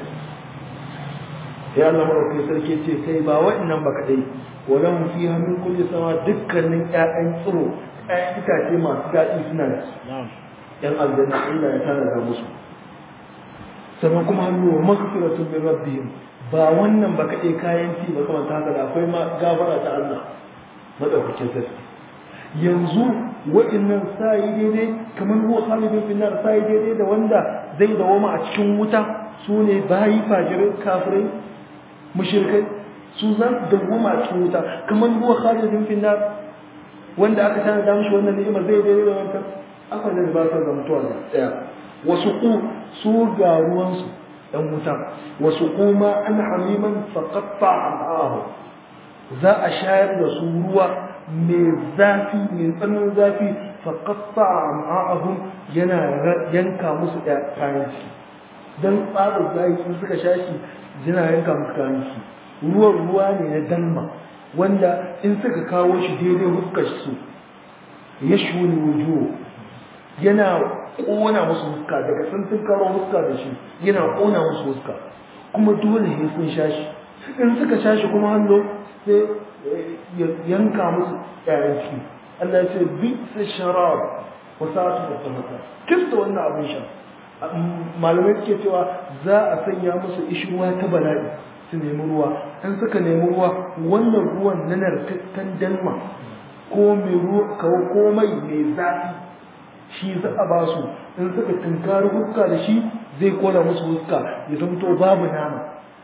ya Allah maɗaukai sarki ce kai ba waɗannan ba kaɗai wadan fi hannun kulle sama dukkanin ƴaƴan tsiro ƴaƴan itace masu daɗi suna da ƴan aljanna Allah ya tana da musu sannan kuma hannu wa maghfiratun min rabbihim ba wannan ba kaɗai kayan ci ba kamar ta haka da akwai ma gafara ta Allah madaukakin sarki yanzu waɗannan sayi daidai kamar ruwa khalidin finnar sayi daidai da wanda zai dawoma a cikin wuta su ne bayi fajirai kafirai mushrikai su za su dawoma a cikin wuta kamar ruwa khalidin finnar wanda aka tana da mishi wannan ni'imar zai daidai da wancan aka da ba sa zamtuwa da tsaya wasu ku su ga ruwansu ɗan wuta wasu kuma an hamiman faƙaɓa al'ahu za a shayar da su ruwa mai zafi mai tsananin zafi faƙaɓa al'ahu yana yanka musu kayan ciki don tsarin zafi in suka sha shi yana yanka musu kayan ciki ruwan ruwa ne na dalma wanda in suka kawo shi daidai huskar su ya shuni wujuwa yana ƙona musu huska daga sun sun karo huska da shi yana ƙona musu huska kuma dole ne sun sha shi in suka sha shi kuma hannu sai ya yanka musu ƴaƴan ciki Allah ya ce bi su sharab wa sa'atu da tsamata kista wannan abin sha malamai suke cewa za a sanya musu ishirwa ta bala'i su nemi ruwa in suka nemi ruwa wannan ruwan na narkakkan dalma ko mai ruwa ko mai mai zafi shi za a ba su in suka tunkari huska da shi zai kona musu huska ya zamto babu nama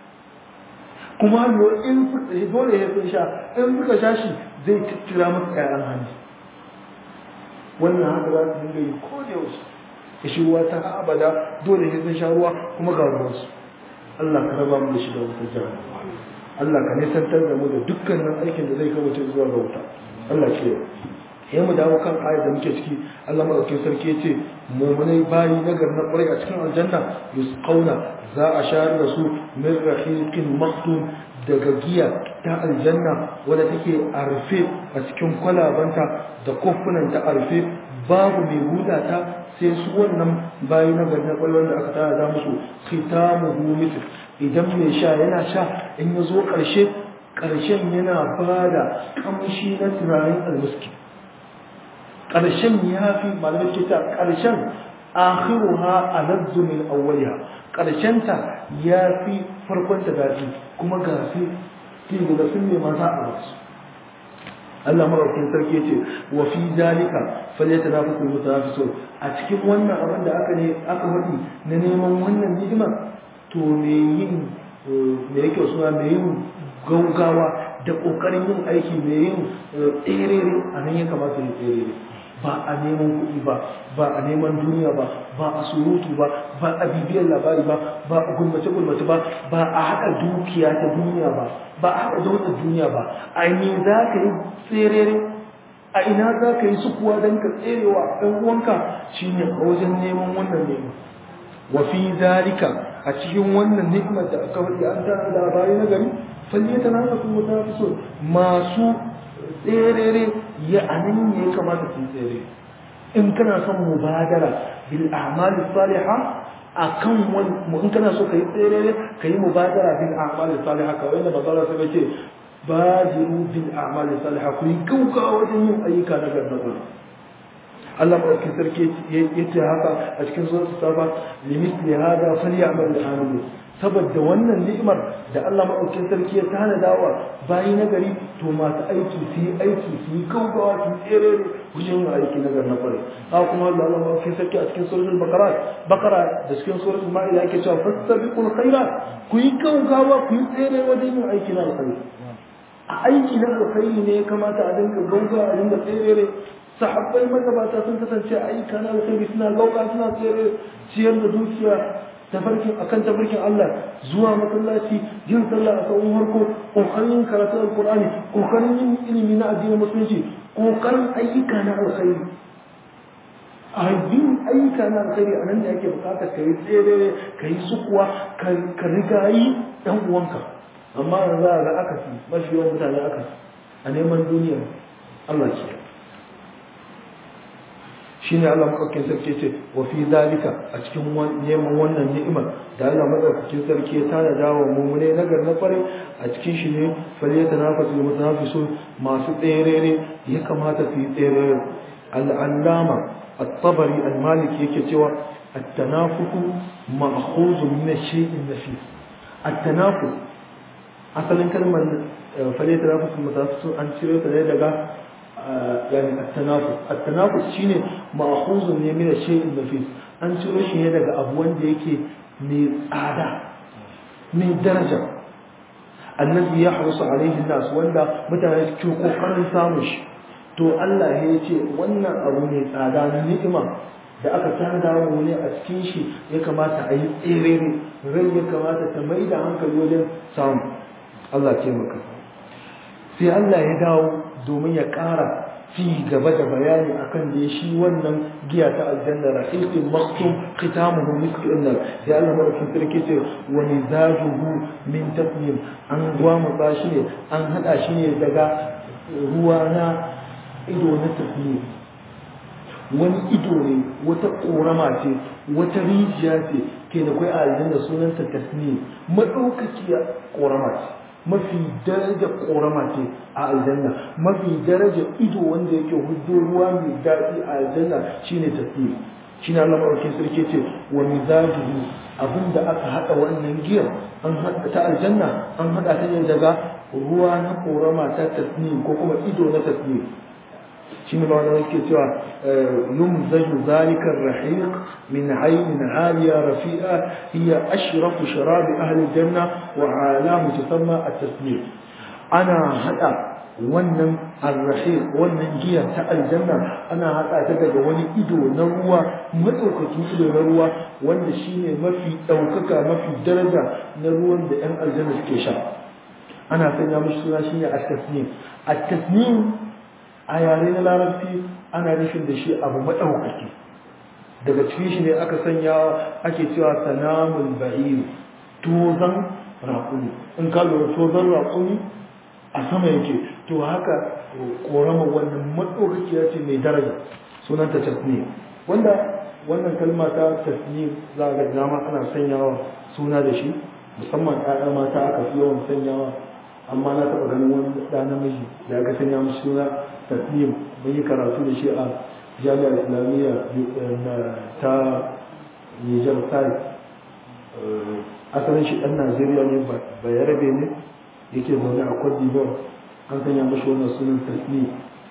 kuma in dole ya sun sha in suka sha shi zai tattira musu ƴaƴan hannu wannan haka za su dinga yi ko da yaushe ya shi ruwa ta abada dole ya sun sha ruwa kuma ga ruwansu Allah ka raba mu da shi da wutar jihar Allah ka nisantar da mu da dukkanin aikin da zai kawo zuwa ga wuta Allah ke ya mu dawo kan ayar da muke ciki Allah madaukakin sarki ya ce mumunai bayi nagar na kwarai a cikin aljanna yusqauna za a shayar da su min rahiqin maktum daga giya ta aljanna wadda take a rufe a cikin kwalabanta da kofunan ta a rufe babu mai huda ta sai su wannan bayi nagar na kwarai wanda aka tara da musu khitamuhu mithl idan mai sha yana sha in ya zo ƙarshe ƙarshen yana bada kamshi na turaren almuski ƙarshen ya fi malamai ke ta ƙarshen akhiruha aladdu min awwaliha ƙarshen ta ya fi farkon ta daɗi kuma ga fi fi da sun ne maza a wasu Allah maraukin sarki ce wa fi zalika falyatanafasul mutanafisun a cikin wannan abin da aka ne aka faɗi na neman wannan ni'ima to me yin me yake suna me yin gaugawa da ƙoƙarin yin aiki me yin tserere a nan ya kamata ya tserere ba a neman kuɗi ba ba a neman duniya ba ba a surutu ba ba a bibiyar labari ba ba a gulmace gulmace ba ba a haɗa dukiya ta duniya ba ba a haɗa daular duniya ba a ne za ka yi tserere a ina za ka yi sukuwa don ka tserewa ɗan uwanka shine a wajen neman wannan neman wa fi zalika a cikin wannan ni'imar da aka faɗi an tana labari na gari falle ta nana kuma ta fi so masu tserere ya anan ne ya kamata su tsere in kana son mubadara bil a'mal salihah akan wani in kana so kai tserere kai mubadara bil a'mal salihah kawai wanda bazara sai ce badiru bil a'mal salihah ku yi gaugawa wajen yin ayyuka na gargaɗa Allah maɗauki sarki ya ce haka a cikin suratul safa limit li hada falyamal al-amil saboda wannan ni'imar da Allah maɗaukin sarki ya tanada wa bayi na gari to masu aiki su yi aiki su yi gaugawa su yi tsere wajen yin aiki na gari na kwarai haka kuma Allah maɗaukin sarki a cikin suratul bakara bakara da cikin suratul ma'ida yake cewa fastabiqul khairat ku yi gaugawa ku yi tsere wajen yin aiki na alkhairi a aiki na alkhairi ne ya kamata a dinga gaugawa a dinga tsere sahabbai magabata sun kasance ayyuka na alkhairi suna gauga suna tsere ciyar da dukiya tafarkin akan tafarkin Allah zuwa masallaci yin sallah a tsawon harko kokarin yin karatu alqur'ani kokarin yin ilimi na addinin musulunci kokarin ayyuka na alkhairi a yin ayyuka na alkhairi a nan da ake bukatar ka yi tsere ka yi sukuwa ka rigayi ɗan uwanka amma yanzu za a ga akasi mafi yawan mutane akasi a neman duniya Allah ke shine Allah madaukakin sarki ce wa fi zalika a cikin neman wannan ni'imar da Allah madaukakin sarki ya tana dawo mumune nagar na kware a cikin shi ne faliyata nafasu da mutanafisu masu tserere ya kamata su yi tserere al'allama at-tabari al-maliki yake cewa at-tanafusu ma'khuzun min shay'in nafis at-tanafus asalin kalmar faliyata nafasu da mutanafisu an cire ta ne daga يعني التنافس التنافس shine ma'khuzun ne min shay'in nafis an ciro shi ne daga abu wanda yake mai tsada mai daraja annabi ya harusu alaihi nas wanda mutane suke kokarin samun shi to Allah ya ce wannan abu mai tsada na ni'ima da aka tanda mu ne a cikin shi ya kamata a yi tsere rai ya kamata ta mai da hankali wajen samu Allah ce maka sai Allah ya dawo domin ya ƙara ci gaba da bayani akan da shi wannan giya ta aljanna rahiqin maktum khitamuhu misk innal ya Allah madaukin sarki ce wa mizajuhu min tasnim an gwamu shi ne an hada shi ne daga ruwa na ido na tasnim wani ido ne wata korama ce wata rijiya ce ke da kai a aljanna sunanta tasnim madaukakiya korama ce mafi daraja korama ce a aljanna mafi daraja ido wanda yake hudo ruwa mai daɗi a aljanna shine tasiri shine Allah madaukakin sarki ce wa mizajuhu abinda aka hada wannan giyar an hada ta aljanna an hada ta ne daga ruwa na korama ta tasnim ko kuma ido na tasnim shine ba wanda yake cewa yumzaju zalika ar-rahiq min aynin aliya rafi'a hiya ashrafu sharab ahli janna wa alamu tusamma at-tasmim ana hada wannan ar-rahiq wannan giya ta aljanna ana hada ta daga wani ido na ruwa madaukakin ido na ruwa wanda shine mafi daukaka mafi daraja na ruwan da yan aljanna suke sha ana sanya mishi suna shine at-tasnim at-tasnim a yare na larabci ana nufin da shi abu maɗaukaki daga cikin shi ne aka sanya ake cewa sanamul bahir tozan raƙuni in ka lura tozan raƙuni a sama yake to haka korama wannan maɗaukakiya ce mai daraja sunanta tasni wanda wannan kalma ta tasni za ga dama ana sanyawa suna da shi musamman ɗaya mata aka fi yawan sanyawa amma na taɓa ganin wani ɗa namiji da aka sanya mashi suna tasnim mun yi karatu da shi a jami'ar islamiyya ta nijar sai asalin shi ɗan najeriya ne ba ya rabe ne yake zaune a cote d'ivoire an sanya mashi wannan sunan tasnim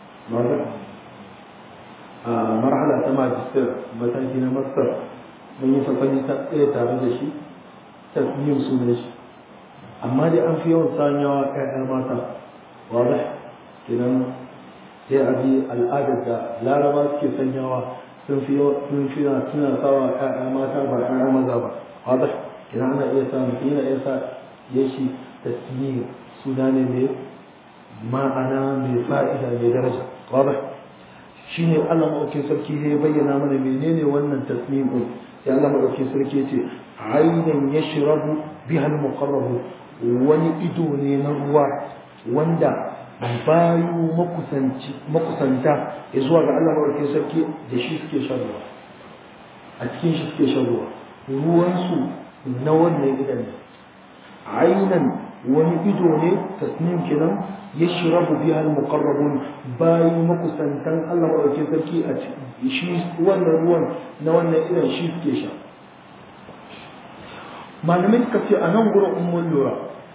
a marhala ta majistar mataki na masar mun yi safani ta ɗaya tare da shi tasnim sunan shi amma dai an fi yawan sanyawa ƴaƴa mata wadda kenan sai a bi al'adar da laraba suke sanyawa sun fi sun fi suna sawa ƴaƴa mata ba ƴaƴa maza ba wadda kenan ana iya sa mutum yana iya sa ya shi tasmir suna ne mai ma'ana mai fa'ida mai daraja wadda shi ne Allah maɗaukin sarki ya bayyana mana menene wannan tasmir ɗin sai Allah maɗaukin sarki ya ce ainihin ya shirabu bihal muqarrabu wani ido ne na ruwa wanda bayu makusanta ya zuwa ga Allah mawarkin sarki da shi suke shan ruwa a cikin shi suke shan ruwa ruwansu na wannan idan ne ainan wani ido ne tasnim kenan ya shirabu biya al-muqarrabun bayu makusantan Allah mawarkin sarki a shi wannan ruwan na wannan idan shi suke sha malamai suka ce a nan gurin ummun lura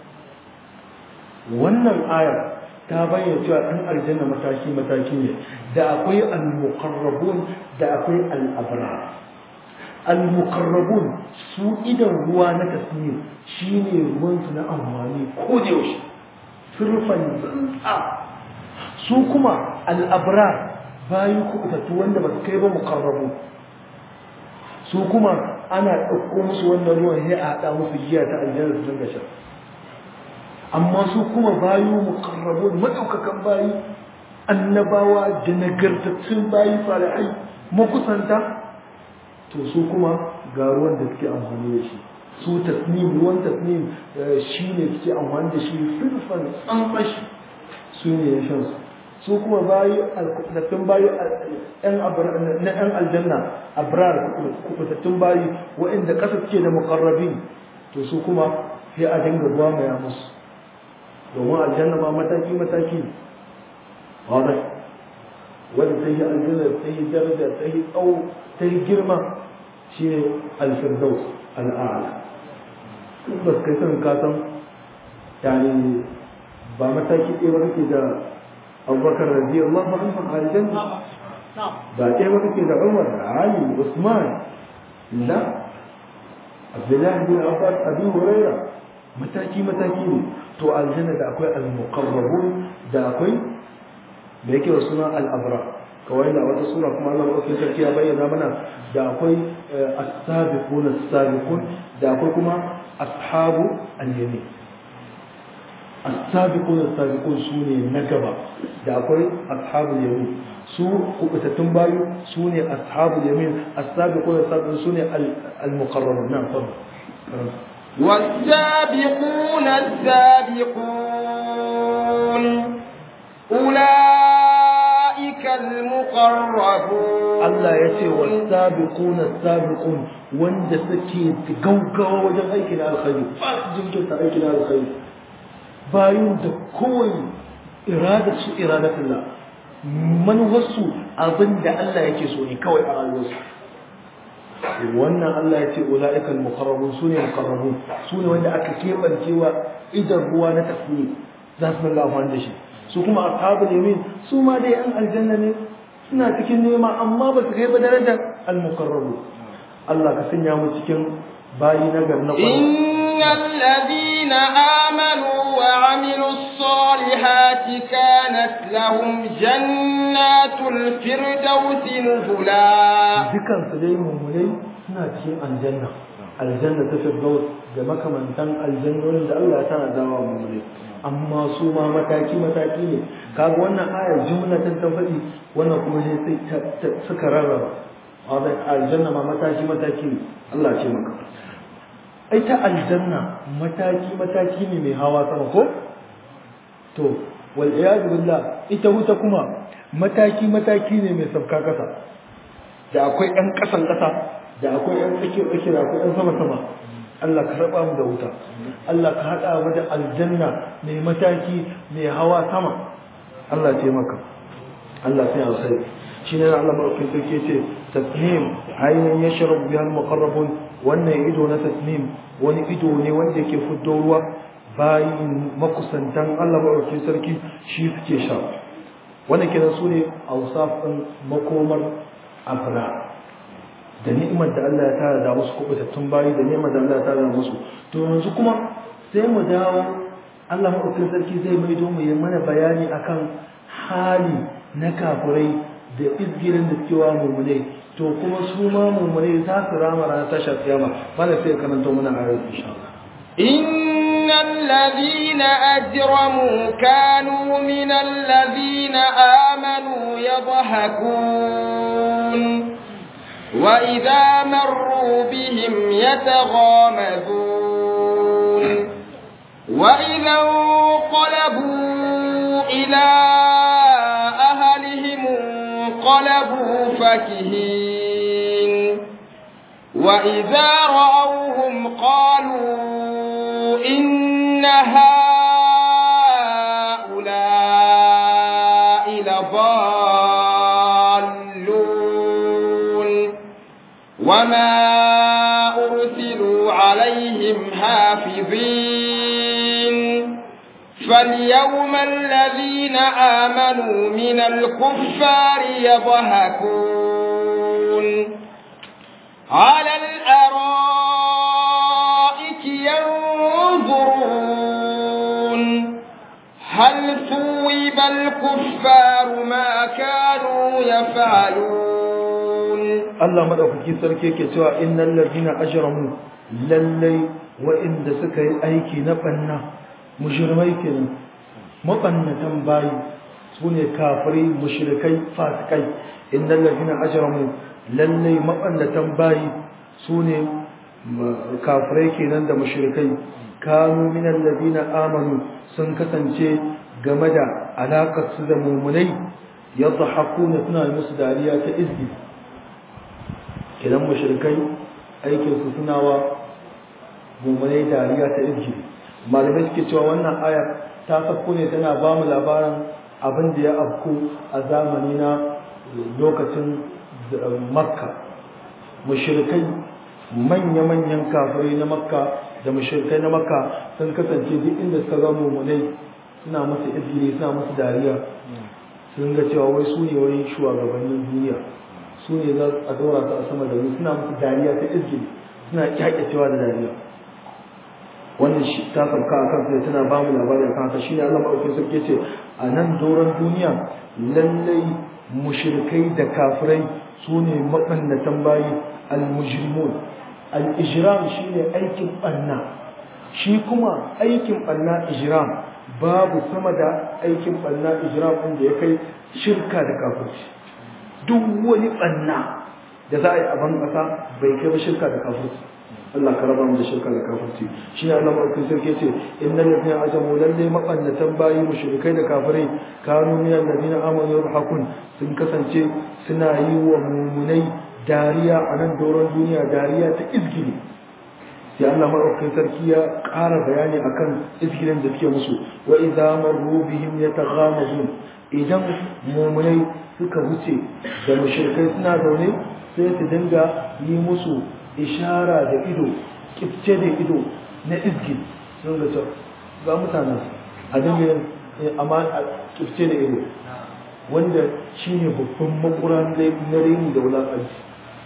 wannan aya ta bayyana cewa ɗan aljanna mataki mataki ne da akwai al-muqarrabun da akwai al-abrar al-muqarrabun su idan ruwa na tasmir shine ruwan su na amfani ko da yaushe surfan tsantsa su kuma al-abrar bayan kuɓutattu wanda ba su kai ba muqarrabu su kuma ana ɗauko musu wannan ruwan sai a haɗa musu giya ta aljanna su dinga sha amma su kuma bayu muqarrabun madaukakan bayi annabawa da nagartattun bayi salihai makusanta to su kuma ga ruwan da suke amfani da shi su tasnim ruwan tasnim shi ne suke amfani da shi firfan tsantsashi su ne ya shan su su kuma bayi kubutattun bayi na yan aljanna abrar kubutattun bayi waɗanda ƙasa suke da muqarrabin to su kuma sai a dinga ruwa mai musu domin aljanna ma mataki mataki ne wadda wadda ta yi aljanna ta yi daraja ta yi tsawo ta yi girma shi ne alfirdaus al'ala ba su kai sanin kasan yani ba mataki ɗaya ba kake da abubakar rabi Allah ba an san aljanna ba ɗaya ba kake da umar ali usman la abdullahi bin abbas abi huraira mataki mataki ne to aljanna da akwai al-muqarrabun da akwai da yake wa suna al-abra kawai da wata sura kuma Allah madaukakin sarki ya bayyana mana da akwai as-sabiqun as-sabiqun da akwai kuma ashabu al-yamin as-sabiqun as-sabiqun sune na gaba da akwai ashabu al-yamin su kubutattun bayu sune ashabu al-yamin as-sabiqun as-sabiqun sune al-muqarrabun na'am fadal والسابقون السابقون أولئك المقربون Allah ya ce wa sabiquna sabiqun wanda suke gaugawa wajen aikin alkhairi ba su jinkirta aikin alkhairi bayan da kowai irada su iradatullah manuwarsu abin da Allah yake so ne kawai a rayuwarsu wannan Allah ya ce ula'ika al-muqarrabun sune muqarrabun sune wanda aka kebancewa idan ruwa na tafiye za su dinga amfani da shi su kuma ashabul yamin su ma dai an aljanna ne suna cikin nema amma ba su kai ba darajar al-muqarrabun Allah ka sanya mu cikin bayi na gar na إن الذين آمنوا وعملوا الصالحات كانت لهم جنات الفردوس نزلا dukan su dai mummunai suna cikin aljanna aljanna ta firdaus da makamantan aljannonin da Allah ya tana dawa mummunai amma su ma mataki mataki ne kaga wannan ayar jumlatan ta faɗi wannan kuma sai sai suka rarraba wannan aljanna ma mataki mataki ne Allah ce maka ai ta aljanna mataki mataki ne mai hawa sama ko to wal iyad billah ita wuta kuma mataki mataki ne mai sabka kasa da akwai ɗan ƙasan ƙasa da akwai ɗan tsakiyar tsakiyar da akwai ɗan sama sama Allah ka raba mu da wuta Allah ka haɗa mu da aljanna mai mataki mai hawa sama Allah ce maka Allah sai alkhairi shine Allah madaukakin sarki ce tasnim aynan yashrabu biha al-muqarrabun wannan ido na tasnim wani ido ne wanda yake fito ruwa bayin makusantan Allah madaukakin sarki shi suke sha wannan kenan sune awsaf din makomar abra da ni'imar da Allah ya tara da musu kubutattun bayi da ni'imar da Allah ya tara da musu to yanzu kuma sai mu dawo Allah maɗaukakin sarki zai maido mu yi mana bayani akan hali na kafurai da izgirin da suke wa mummunai to kuma su ma mummunai za su rama ranar tashar kiyama mana sai karanta muna ayar insha Allah إن الذين أجرموا كانوا من الذين آمنوا يضحكون وإذا مروا بهم يتغامزون وإذا انقلبوا إلى أهلهم انقلبوا فكهين وإذا رأوهم قالوا إن هؤلاء لضالون وما أرسلوا عليهم عليهم حافظين فاليوم الذين آمنوا من الكفار يضحكون على الأرائك ينظرون هل ثوب الكفار ما كانوا يفعلون Allah madaukaki sarki yake cewa innal ladina ajramu lallai wa'inda suka yi aiki na banna mujrimai kenan mabannatan bayi sune kafirai mushrikai fasikai innal ladina ajramu lallai mabannatan bayi sune kafirai kenan da mushrikai kanu minal ladina amanu sun kasance game da alaƙar su da mumunai yadhakuna suna musu dariya ta izbi idan mushrikai aikinsu suna wa mummunai dariya ta izgi malamai suke cewa wannan aya ta sako ne tana ba mu labarin abin da ya afku a zamani na lokacin makka mushrikai manya-manyan kafirai na makka da mushrikai na makka sun kasance duk inda suka ga mummunai suna masa izgiri suna masa dariya sun ga cewa wai su ne wani shugabannin duniya su ne za a dora su a sama da mu suna musu dariya ta izgili suna kyakyacewa da dariya wannan shi ta sauka a kansu tana ba mu labarin kan haka shine Allah madaukakin sarki ce a nan doron duniya lallai mushrikai da kafirai su ne mabannatan bayi al-mujrimun al-ijram shine aikin banna shi kuma aikin banna ijram babu sama da aikin banna ijram din da ya kai shirka da kafirci duk wani banna da za a yi a ban ƙasa bai kai ba shirka da kafirci Allah ka raba mu da shirka da kafirci shi ne Allah maɗaukin sarki ce innal ladina ajamu lalle mabannatan bayi mushrikai da kafirai kanu min alladina amanu yadhakun sun kasance suna yi wa mumunai dariya a nan doron duniya dariya ta izgili sai Allah maɗaukin sarki ya ƙara bayani akan izgilin da suke musu wa idza marru bihim yataghamazun idan mumunai suka wuce da mushrikai suna zaune sai su dinga yi musu ishara da ido kifce da ido na izgi sun ga cewa ga mutanen a dinga amma a kifce da ido wanda shine babban makura na reni da wulaƙanci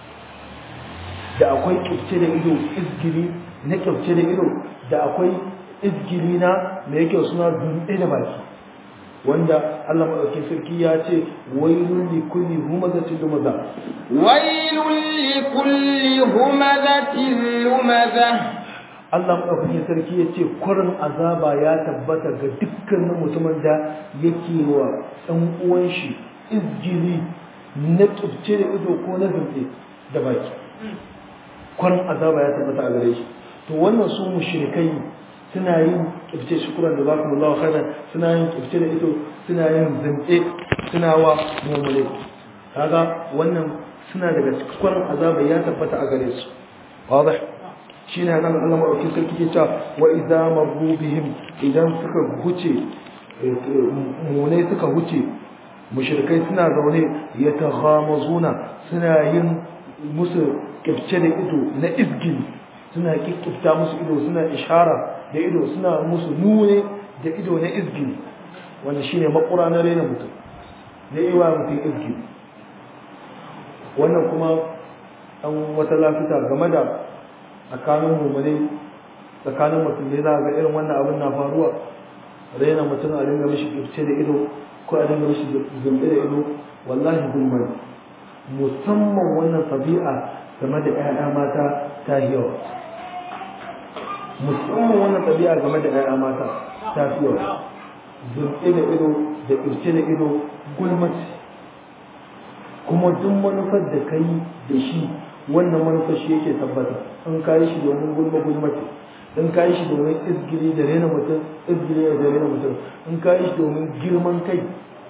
da akwai kifce da ido izgiri na kifce da ido da akwai izgiri na mai yake suna dutse da baki wanda Allah madaukakin sarki ya ce wailul li kulli humazatin lumaza wailul li kulli humazatin lumaza Allah madaukakin sarki ya ce kwarin azaba ya tabbata ga dukkanin mutumin da yake wa ɗan uwan shi izgiri na kibce da ido ko na zunce da baki kwarin azaba ya tabbata a gare shi to wannan su mushrikai suna yin kifce shukuran da zaku Allah khairan suna yin kifce da ido suna yin zance suna wa mu'mini kaga wannan suna daga cikin azaba ya tabbata a gare su wadah shine nan Allah madauki sarki ke cewa wa idza marru bihim idan suka huce mu'mini suka huce mushrikai suna zaune yataghamazuna suna yin musu kifce da ido na izgili suna kikkifta musu ido suna ishara da ido suna musu nune da ido na izgili wanda shine makura na rena mutum na iwa mutum izgili wannan kuma an wata lafita game da tsakanin mummune tsakanin mutum ne za a ga irin wannan abin na faruwa raina mutum a dinga mishi kifce da ido ko a dinga mishi zumbi da ido wallahi gulmar musamman wannan tabi'a game da 'ya'ya mata ta yawa musamman wannan tabi'a game da 'ya'ya mata ta yawa zumbi da ido da kifce da ido gulmaci kuma duk manufar da ka yi da shi wannan manufar shi yake tabbata in ka yi shi domin gulma gulmaci in ka yi shi domin izgiri da rena mutum izgiri da rena mutum in ka yi shi domin girman kai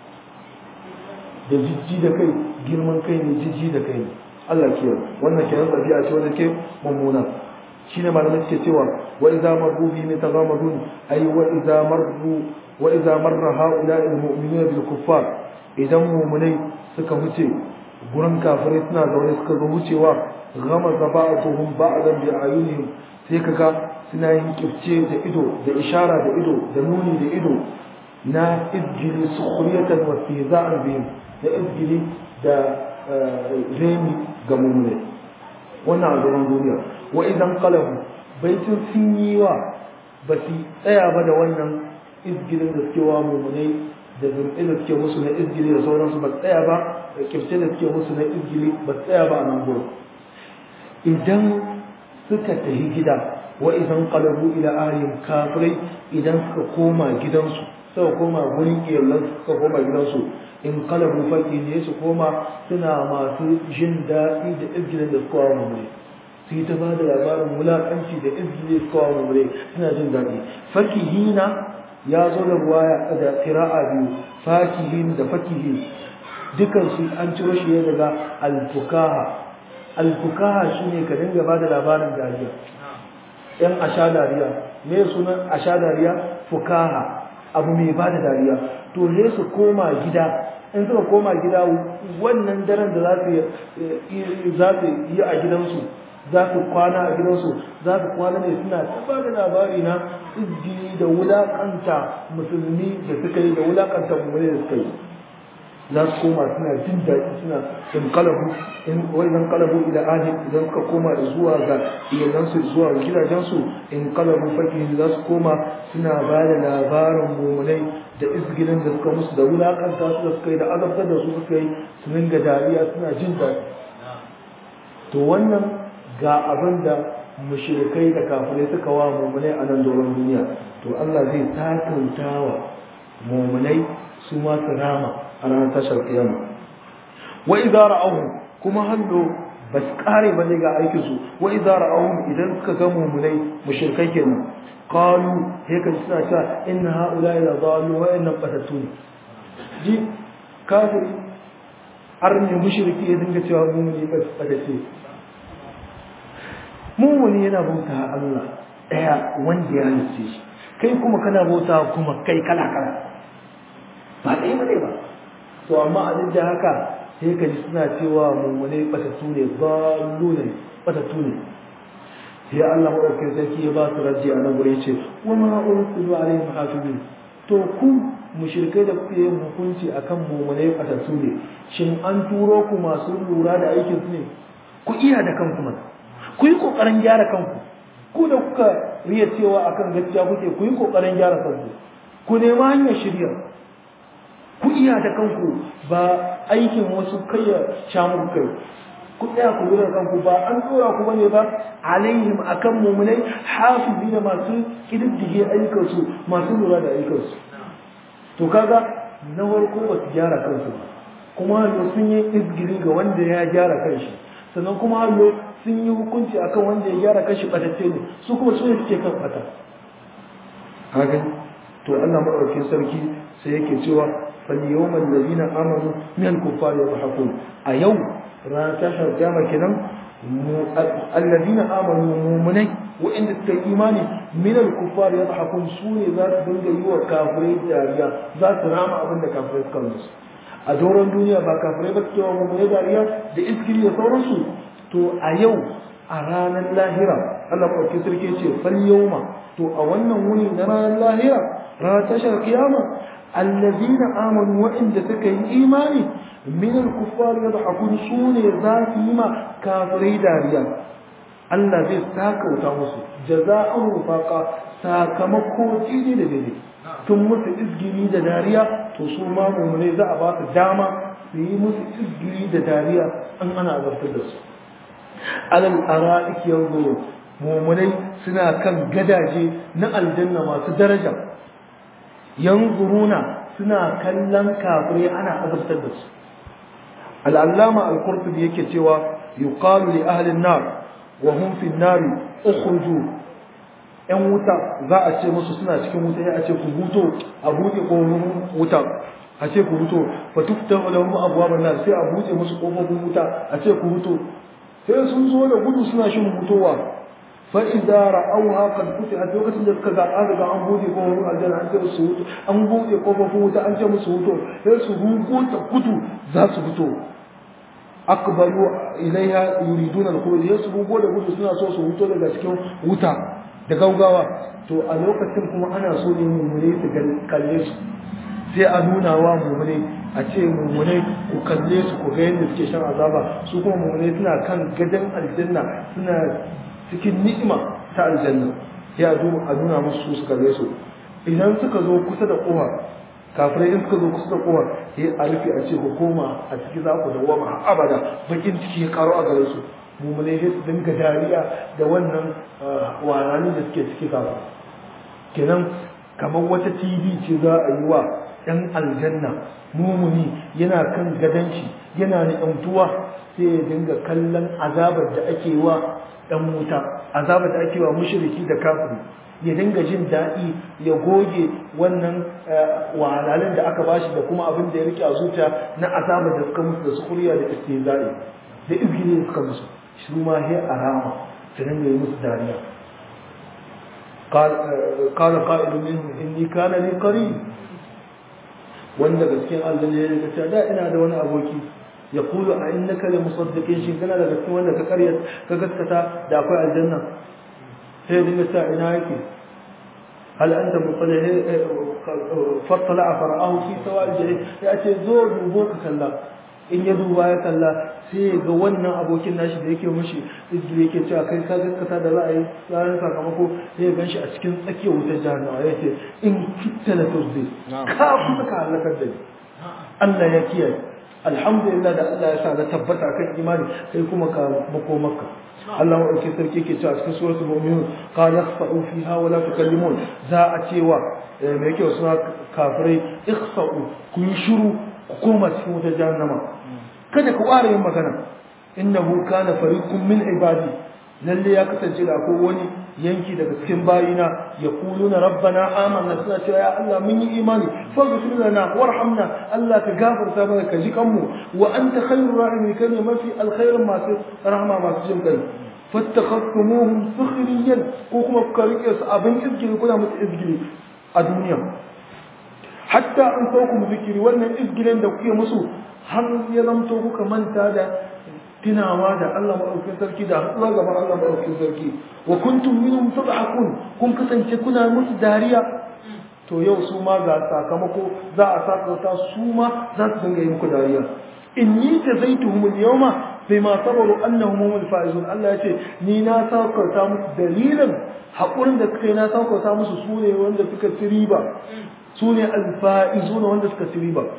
da jijji da kai girman kai ne jijji da kai ne Allah ke wannan kenan tafiya ce wanda ke mummuna shine malamai suke cewa wa idza marru bi mutaghamadun ay wa idza marru wa idza marra haula almu'minuna bil kuffar idan mu'minai suka wuce gurin kafirai suna zaune suka zo wucewa gama ba'atuhum ba'dan bi ayunihim sai kaga suna yin kifce da ido da ishara da ido da nuni da ido na izgili sukhriyatan wa istihza'an bihim da izgili da remi ga mummune wannan a zaman duniya wa idan qalabu baitin sun yi wa ba su tsaya ba da wannan izgilin da suke wa mummunai da zurfi da suke musu na izgili da sauransu ba tsaya ba da kifce da suke musu na izgili ba tsaya ba a nan gurin idan suka tafi gida wa idan qalabu ila ahlihim kafirai idan suka koma gidansu suka koma gurin iyalan suka koma gidansu in qalabu faki ne su koma suna masu jin daɗi da izgilin da suka wa mummunai su yi ta ba da labarin wulaƙanci da izgili da suka wa mummunai suna jin daɗi fakihina ya zo da ruwaya da qira'a biyu fakihin da fakihin dukan su an ciro shi ne daga alfukaha alfukaha shine ka dinga bada labarin dariya yan asha dariya me sunan asha dariya fukaha abu mai bada dariya to ne su koma gida in suka koma gida wannan daren da za su za su yi a gidansu za su kwana a gidansu za su kwana ne suna ta ba da labari na izgiri da wulakanta musulmi da suka yi da wulakanta mummuni da suka yi za su koma suna jin daɗi suna in kalabu in wajen kalabu ila ahli idan suka koma zuwa ga iyalansu zuwa ga gidajensu in kalabu fakihin za su koma suna ba da labarin mummunai da izgilin da suka musu da wulakanta su da suka yi da azabtar da su suka yi su dinga dariya suna jin daɗi to wannan ga abin da mushrikai da kafirai suka wa mummunai a nan doron duniya to Allah zai takanta wa mummunai su ma su rama a ranar tashar kiyama wa idza ra'awhum kuma hallo bas kare bane ga aikin su wa idza ra'awhum idan suka ga mummunai mushrikai kenan qalu he kan suna cewa inna haula la dhalu wa inna qatatun ji kafiri arne mushriki ya dinga cewa mummuni ba ce mummuni yana bauta Allah daya wanda ya halice shi kai kuma kana bauta kuma kai kala kala ba ɗaya ba ba to amma a duk da haka sai ka ji suna cewa mummune batattu ne zallu ne batattu ne sai Allah maɗaukin sarki ya ba su raji a nan gure ce wa ma ursilu alaihim hafizin to ku mushrikai da kuke yin hukunci akan mummune batattu ne shin an turo ku masu lura da aikin su ne ku iya da kanku mana ku yi kokarin gyara kanku ku da kuka riya cewa akan gaskiya kuke ku yi kokarin gyara kanku ku nema hanyar shirya ku iya da kanku ba aikin wasu kai ya shamu kai ku tsaya ku lura kanku ba an dora ku bane ba alaihim akan mumunai hafizi da masu kididdige ayyukansu masu lura da ayyukansu to kaga na farko ba su gyara kansu ba kuma hallo sun yi izgiri ga wanda ya gyara kanshi sannan kuma hallo sun yi hukunci akan wanda ya gyara kanshi batacce ne su kuma su ne suke kan bata haka to Allah madaukakin sarki sai yake cewa فاليوم الذين آمنوا من الكفار يضحكون أيوم رانا تشهر كما كنا الذين آمنوا مؤمنين وإن الإيمان من الكفار يضحكون سوني ذات دنجا يوى كافرين داريا ذات رامع أبن كافرين كالنس أدورا الدنيا با كافرين بكتوا مؤمنين داريا دي إذكري يصورسوا تو أيو أرانا اللاهرة الله أكبر كسر كيتي فاليوم تو أولنا وني نرانا اللاهرة رانا تشهر قيامة الذين آمنوا وإن سكي إيماني من الكفار يضحكون سوني ذات ما كافري داريا Allah zai saka wuta musu jaza'an rufaqa sakamako jini da dare tun musu izgiri da dariya to su ma mummune za a ba su dama su yi musu izgiri da dariya an ana azabtar da su alal ara'ik yanzu mummunai suna kan gadaje na aljanna masu daraja yanzuruna suna kallon kafirai ana azabtar da su al'allama al-qurtubi yake cewa yuqalu li ahli an-nar wa hum fi an-nar ukhruju yan wuta za a ce musu suna cikin wuta ya a ce ku huto a buɗe ƙofofin wuta a ce ku huto fa tuftahu lahum abwabun nar sai a buɗe musu ƙofofin wuta a ce ku huto sai sun zo da gudu suna shin hutowa fa idza ra'awha qad futihat lokacin da suka ga an riga an bude kofofin aljanna an ce musu huto an bude kofofin wuta an ce musu huto sai su rugo ta gudu za su fito akbalu ilaiha yuriduna al-khuruj yasu bugo da gudu suna so su huto daga cikin wuta da gaugawa to a lokacin kuma ana so ne mummune su kalle su sai a nuna wa mummune a ce mummune ku kalle su ku ga yadda suke shan azaba su kuma mummune suna kan gadon aljanna suna cikin ni'ima ta aljanna sai a nuna musu su su kalle su idan suka zo kusa da kowa kafirai in suka zo kusa da kowa sai a rufe a ce hukuma a ciki za ku dawwama abada bakin ciki ya karo a gare su mummune sai su dinga dariya da wannan warani da suke ciki kafin kenan kamar wata tv ce za a yi wa ɗan aljanna mumuni yana kan gadon shi yana ni'amtuwa sai ya dinga kallon azabar da ake wa ɗan wuta azabar da ake wa mushriki da kafiri ya dinga jin daɗi ya goge wannan wahalalin da aka bashi da kuma abin da ya rike a zuciya na azabar da suka musu da sukuriya da istizai da izgili suka musu shi ma he arama su dinga yi musu dariya قال قائل منهم إني كان لي قريب wanda gaskiyan Allah ne ya ce da ina da wani aboki ya kulu a innaka la musaddiqin shin kana da gaskiyan wanda ka karya ka gaskata da akwai aljanna sai dinga ta ina yake hal anta mutalih fatala fara'ahu fi sawal jahil ya ce zo dubo ka kalla in ya duba ya kalla sai ya ga wannan abokin nashi da yake mushi izgili yake cewa kai ka gaskata da ra'ayi ranar sakamako sai ya ganshi a cikin tsakiyar wutar jahannama ya ce in kitta la turzi ka kuma ka halakar da ni Allah ya kiyaye alhamdulillah da Allah ya sa na tabbata kan imani kai kuma ka bako makka Allah wa ɗauki sarki ke cewa cikin suratul mu'minun qala ikhsa'u fiha wa la tukallimun za a cewa me yake suna kafirai ikhsa'u ku yi shiru ku koma cikin wutar jahannama kada ku ƙara yin magana innahu kana fariqun min ibadi lalle ya kasance da akwai wani yanki daga cikin bayina ya kuluna rabbana amanna suna cewa ya Allah mun yi imani faghfir lana warhamna Allah ka gafarta mana ka ji kanmu wa anta khairur rahimin kai ne mafi alkhairin masu rahama masu jin kai fattakhastumuhum sukhriyan ko kuma ku rike su abin izgili kuna musu izgili a duniya hatta an sauku zikiri wannan izgilin da kuke musu har ya zamto kuka manta da tunawa da Allah maɗaukin sarki da haɗuwa gaban Allah maɗaukin sarki wa kuntum minhum tadhakun kun kasance kuna musu dariya to yau su ma ga sakamako za a sakauta su ma za su dinga yi muku dariya inni tazaituhum al-yawma bima sabaru annahum humul faizun Allah yace ni na sakauta musu dalilin haƙurin da suka yi na sakauta musu su ne wanda suka ci riba su ne alfa'izuna wanda suka ci riba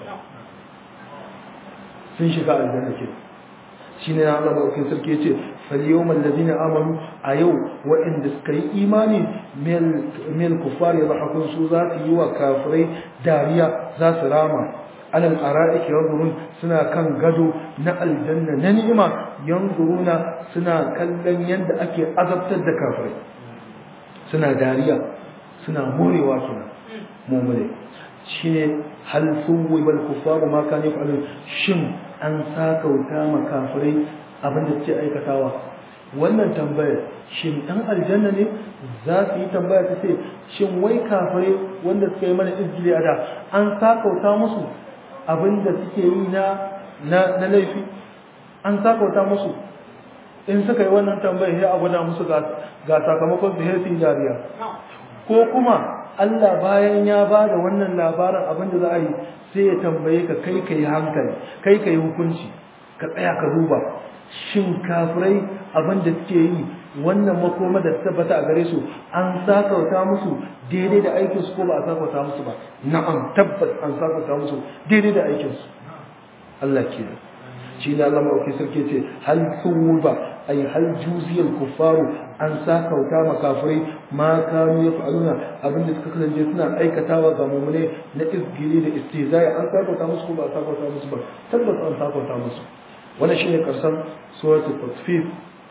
sun shiga aljanna ke shi ne na Allah maɗaukin sarki ya ce falyawmal ladina amanu a yau waɗanda suka yi imani mil kufar ya bahakun su za su yi wa kafirai dariya za su rama alal ara'iki yanzurun suna kan gado na aljanna na ni'ima yanzuruna suna kallon yadda ake azabtar da kafirai suna dariya suna morewa kenan mu'mini shine hal suwi bal kufaru ma kan yaf'alun shin an sakauta ma kafirai abin da suke aikatawa wannan tambayar shin dan aljanna ne za su yi tambaya ta ce shin wai kafirai wanda suka yi mana izgili a da an sakauta musu abin da suke yi na na laifi an sakauta musu in suka yi wannan tambayar sai a gwada musu ga sakamakon su sai dariya ko kuma Allah bayan ya ba da wannan labarin abin da za a yi sai ya tambaye ka kai ka yi hankali kai ka yi hukunci ka tsaya ka duba shin kafirai abin da suke yi wannan makoma da tabbata a gare su an sakauta musu daidai da aikinsu ko ba a sakauta musu ba na'am tabbas an sakauta musu daidai da aikinsu Allah ke da shi ne Allah mawaki sarki ce hal ba ay hal juziyal kuffaru an sakauta ma kafirai ma kanu yaf'aluna abinda suka kasance suna aikatawa ga mu'mine na izgili da istizai an sakauta musu ko ba a sakauta musu ba tabbas an sakauta musu wannan shine karshen suratul tatfif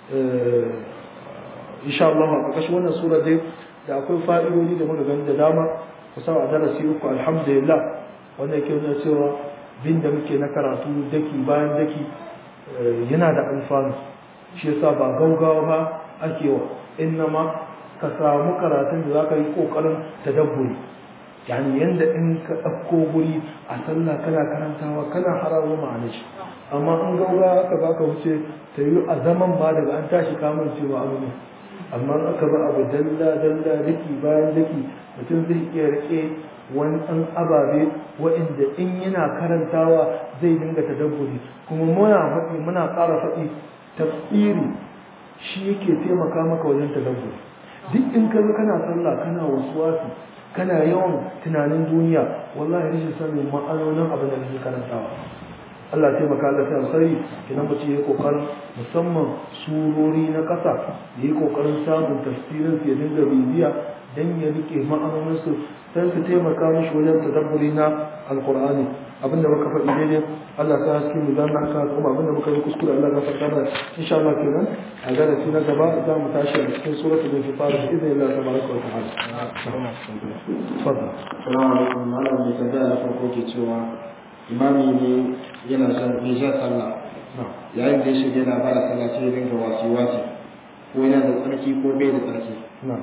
insha Allah a ƙarƙashin wannan sura dai da akwai fa'idodi da muka gani da dama kusan a darasi uku alhamdulillah wanda yake nuna cewa bin da muke na karatu daki bayan daki yana da alfanu shi yasa ba gaugawa ba ake wa innama ka samu karatun da zaka yi kokarin tadabburi yani yanda in ka ɗauko guri a sallah kana karantawa kana harawo ma'ana shi amma in gauga aka baka wuce ta yi a zaman ma daga an tashi kamun cewa abu ne amma in aka ba abu dalla dalla daki bayan daki mutum zai iya rike wani ɗan ababe waɗanda in yana karantawa zai dinga tadabburi kuma muna faɗi muna ƙara faɗi tafsiri shi yake taimaka maka wajen tadabburi duk in ka zo kana sallah kana wasuwasi kana yawan tunanin duniya wallahi rashin sanin ma'anonin abin da kake karantawa Allah taimaka Allah ta alkhairi idan mutum yayi kokarin musamman surori na kasa yayi kokarin samun tafsirin su ya dinga bibiya dan ya rike ma'anonin su dan su taimaka mishi wajen tadabburi na alqur'ani abinda muka faɗi daidai Allah ta haske mu dan haka kuma abinda muka yi kuskure Allah ya faɗa mana insha Allah kenan a darasi na gaba za mu tashi a cikin suratul infitar bi idhnillah tabaraka wa ta'ala tafadhal Assalamu alaikum malam mai tambaya na farko ke cewa imami ne yana son mai jan sallah yayin da ya shiga yana bada sallah sai ya dinga wasi wasi ko yana da tsarki ko bai da tsarki na'am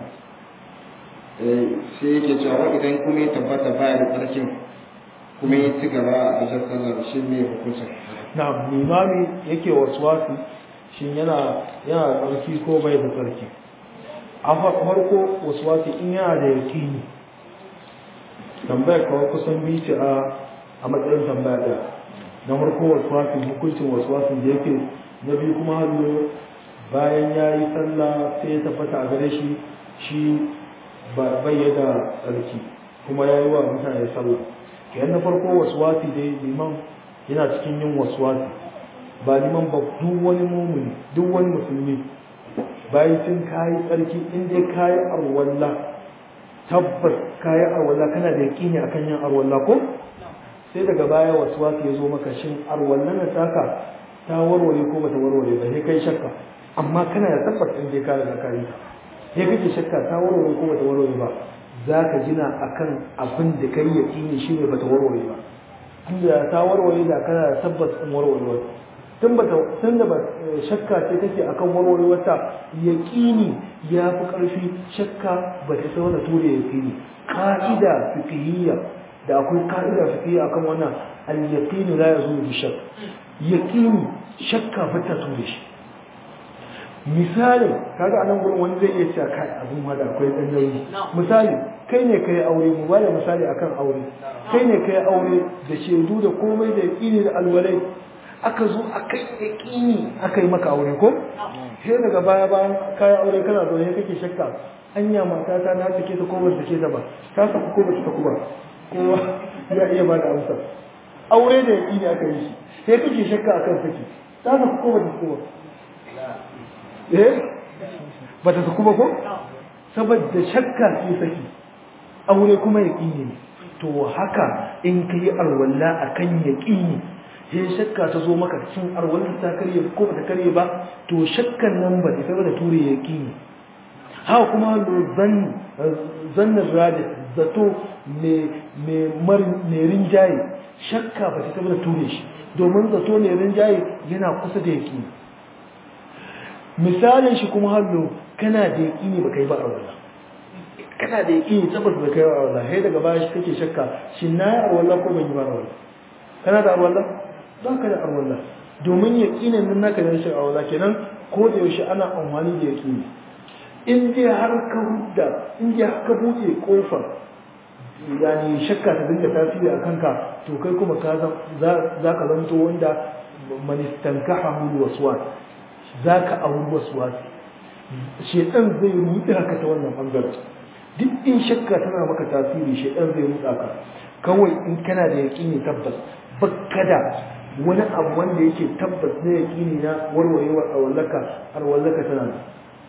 sai yake cewa wa idan kuma ya tabbata baya da tsarkin kuma ya ci gaba a jan sallah shi ne hukuncin na'am limami yake waswasi shin yana yana da tsarki ko bai da tsarki a farko waswasi in yana da yakini tambayar kawai kusan biyu ce a a matsayin tambaya ɗaya na farko waswasi hukuncin waswasin da yake na biyu kuma hannu bayan ya yi sallah sai ya tabbata a gare shi shi bai da tsarki kuma ya yi wa mutane sallah kenan na farko waswasi dai liman yana cikin yin waswasi ba liman ba duk wani mumuni duk wani musulmi bayan sun kayi tsarki in dai kayi arwalla tabbas kayi arwalla kana da yaƙini akan yin arwalla ko sai daga baya waswasi ya zo maka shin arwalla na taka ta warware ko bata warware ba sai kai shakka amma kana da tabbas in dai ka riga ka yi sai kake shakka ta warware ko bata warware ba za ka gina akan abin da kai yaƙini shi ne bata warware ba tunda ta warware da kana da tabbas in warware tun bata tun da shakka ce take akan warware wata yaƙini ya fi ƙarfi shakka ba ta sai wani ture yaƙini ka'ida fiqhiyya da akwai ka'ida fiqhiyya akan wannan al-yaqinu la yazulu bi shakk yaqini shakka ba ta ture shi misali kaga anan gurin wani zai iya cewa kai abin ma da akwai dan nauyi misali kai ne kai aure mu bada misali akan aure kai ne kai aure da shaidu da komai da yaqini da alwalai aka zo akan yaqini aka yi maka aure ko sai daga baya bayan kai aure kana zo ne kake shakka anya mata ta na take ta ko ba take ta ba ta saku ko ba ta saku ba kowa ya iya ba da amsa aure da yaqini aka yi shi sai kake shakka akan saki ta saku ko ba ta saku ba eh ba ta saku ba ko saboda shakka ce saki aure kuma yaqini ne to haka in kai alwala akan yaqini sai shakka ta zo maka cikin alwala ta karye ko ba ta karye ba to shakkan nan ba ta saboda ture yaqini ha kuma zan zannin radi zato me me mar me rinjaye shakka ba ta saboda ture shi domin zato ne rinjaye yana kusa da yaqini misalin shi kuma hallo kana da yaƙini ba kai ba a wala kana da yaƙini tabbas ba kai ba a wala sai daga baya shi kake shakka shin na yi arwalla ko ban yi ba arwalla kana da arwalla ba ka da arwalla domin yaƙinin nan naka da rashin arwalla kenan ko da yaushe ana amfani da yaƙini in dai har ka hudda in dai har ka buɗe ƙofar yani shakka ta dinga tasiri a kanka to kai kuma ka za ka zanto wanda manistankaha waswas za ka auri wasu wasu shaitan zai ruɗe haka ta wannan ɓangaren duk in shakka tana maka tasiri shaitan zai ruɗa ka kawai in kana da yaƙini tabbas bakka da wani abu wanda yake tabbas na yaƙini na warwarewar arwallaka arwallaka tana da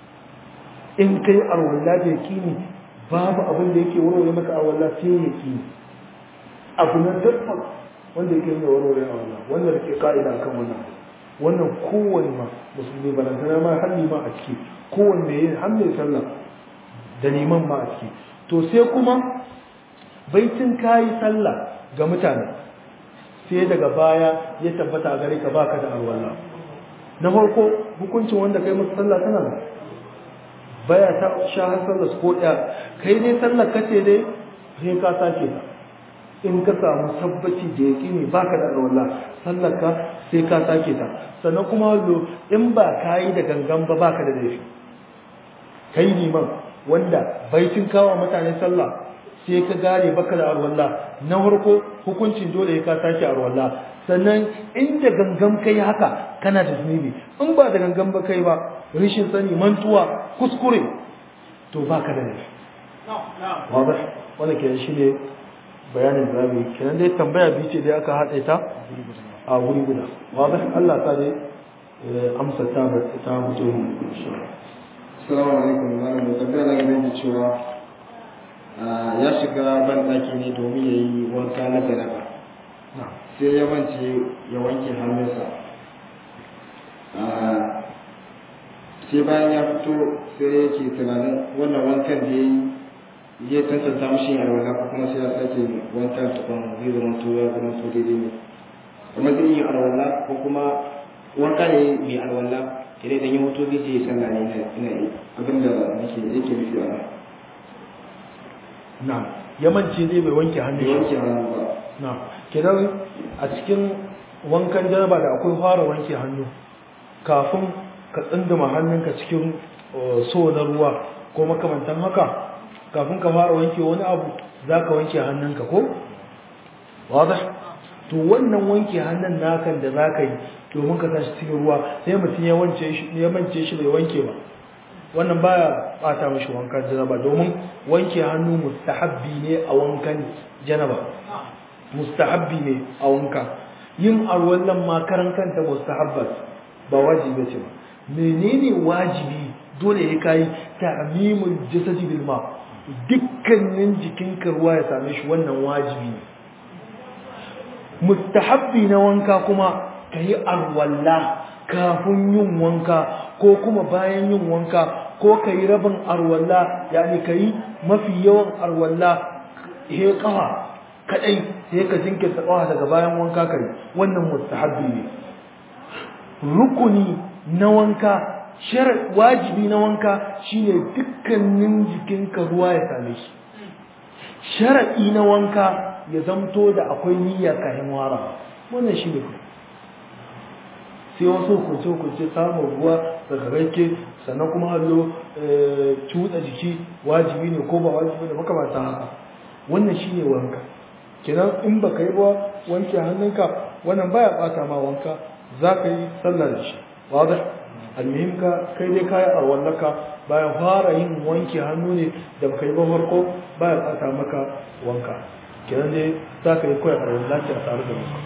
in kai arwalla da yaƙini babu abin da yake warware maka arwalla sai yaƙini abu na tabbas wanda yake nuna warware arwalla wanda da ke ka'ida akan wannan abu wannan kowane ma musulmi balantana ma har ma a ciki kowanne yin har mai sallah da neman ma a ciki to sai kuma baitin kayi sallah ga mutane sai daga baya ya tabbata a gare ka baka da alwala na farko hukuncin wanda kai masa sallah tana da baya ta sha har sallah ko ɗaya kai dai sallah kace dai sai ka sake ta in ka samu tabbaci da yaƙini baka da alwala sallarka sai ka sake ta sannan kuma hallo in ba ka yi da gangan ba baka da laifi kai liman wanda baitin kawo mutane sallah sai ka gane baka da alwala na farko hukuncin dole ka sake alwala sannan inda gangan kai haka kana da zunubi in ba da gangan ba kai ba rishin sani mantuwa kuskure to baka da laifi wadah wannan kenan shine bayanin da zamu yi kenan dai tambaya biyu ce dai aka haɗe ta a wuri guda wadah Allah ta dai amsa ta ta mutum Assalamu alaikum malam da tambaya na gaban da cewa ya shiga ban ɗaki ne domin ya yi wanka na jaraba sai ya wance ya wanke hannunsa sai bayan ya fito sai yake tunanin wannan wankan da ya yi ya tantanta mashi a alwala ko kuma sai ya sake wankan tukun zai zama to ya zama to daidai ne kuma zai yi alwala ko kuma wanka ne mai alwala idan idan ya mutu zai je ya sallah ne ina yi abinda nake yake nufi a nan na yamanci zai bai wanke hannu bai wanke hannu ba na kenan a cikin wankan jaraba da akwai fara wanke hannu kafin ka tsinduma hannunka cikin so na ruwa ko makamantan haka kafin ka fara wanke wani abu za ka wanke hannunka ko? wada to wannan wanke hannun nakan da za ka yi domin ka tashi cikin ruwa sai mutum ya mance shi bai wanke ba wannan baya bata mashi wankan janaba domin wanke hannu mustahabbi ne a wankan janaba mustahabbi ne a wanka yin arwallan ma karan kanta mustahabbat ba wajibi ce ba menene wajibi dole ya kai ta'mimul jasadi bil ma dukkanin jikinka ruwa ya same shi wannan wajibi ne mustahabbi na wanka kuma kayi arwalla kafin yin wanka ko kuma bayan yin wanka ko kayi rabin arwalla yani kayi mafi yawan arwalla he kafa kadai sai ka jinkirta kafa daga bayan wanka kai wannan mustahabbi ne rukuni na wanka shar wajibi na wanka shine dukkanin jikinka ruwa ya same shi shar'i na wanka ya zamto da akwai niyya kayan wara wannan shine sai wasu hukunce hukunce samun ruwa daga rake sannan kuma hallo cuɗa jiki wajibi ne ko ba wajibi ne makamata haka wannan shine wanka kenan in baka yi ba wanke hannunka wannan baya bata ma wanka za ka yi sallah da shi wadda almuhim ka kai dai kayi a wallaka bayan fara yin wanke hannu ne da baka yi ba farko baya bata maka wanka kenan dai za ka yi kawai a wallaki a tare da wanka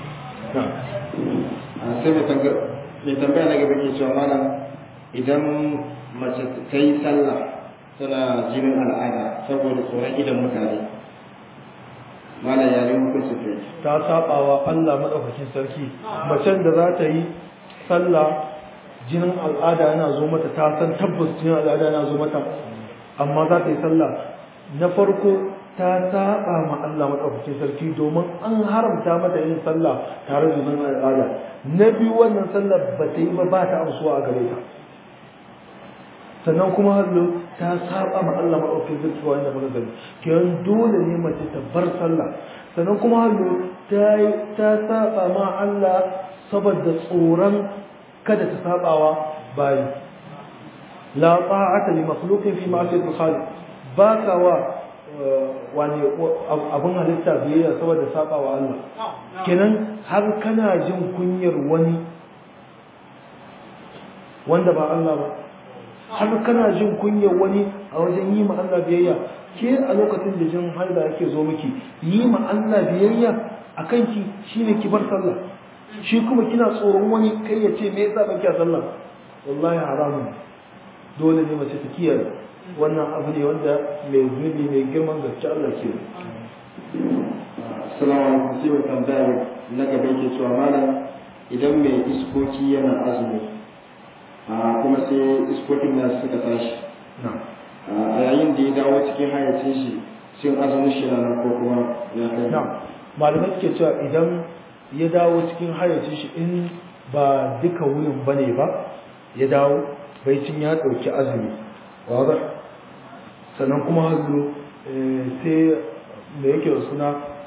sai mai tambaya na gaba ke cewa mana idan mace ta yi sallah tana jinin al'ada saboda tsoron idan mutane mana yare hukunci ta ta sabawa Allah madaukakin sarki macen da za ta yi sallah jinin al'ada yana zo mata ta san tabbas jinin al'ada yana zo mata amma za ta yi sallah na farko ta saba ma Allah madaukakin sarki domin an haramta mata yin sallah tare da jinin al'ada na biyu wannan sallah ba ta yi ba ba ta amsuwa a gare ta sannan kuma hallo ta saba ma Allah madaukakin sarki wanda muka gani kiyan dole ne mace ta bar sallah sannan kuma hallo ta ta saba ma Allah saboda tsoron kada ta sabawa bayi la ta'ata li makhluqin fi ma'siyati al-khaliq ba ka wa wani abun halitta biyayya saboda sabawa Allah kenan har kana jin kunyar wani wanda ba Allah ba har kana jin kunyar wani a wajen yi ma Allah biyayya ke a lokacin da jin haida yake zo miki yi ma Allah biyayya a kanki shine ki bar sallah shi kuma kina tsoron wani kai ya ce me yasa baki a sallah wallahi haramun dole ne mace ta kiyaye wannan abu ne wanda mai zunubi mai girman gaske Allah ke Assalamu alaikum sai mai tambaya na gaba yake cewa malam idan mai iskoki yana azumi kuma sai iskokin na suka tashi a yayin da ya dawo cikin hayacin shi shin azumin shi na ko kuma ya kai malamai suke cewa idan ya dawo cikin hayacin shi in ba duka wurin bane ba ya dawo baicin ya ɗauki azumi wadda sannan kuma hazo sai da yake da suna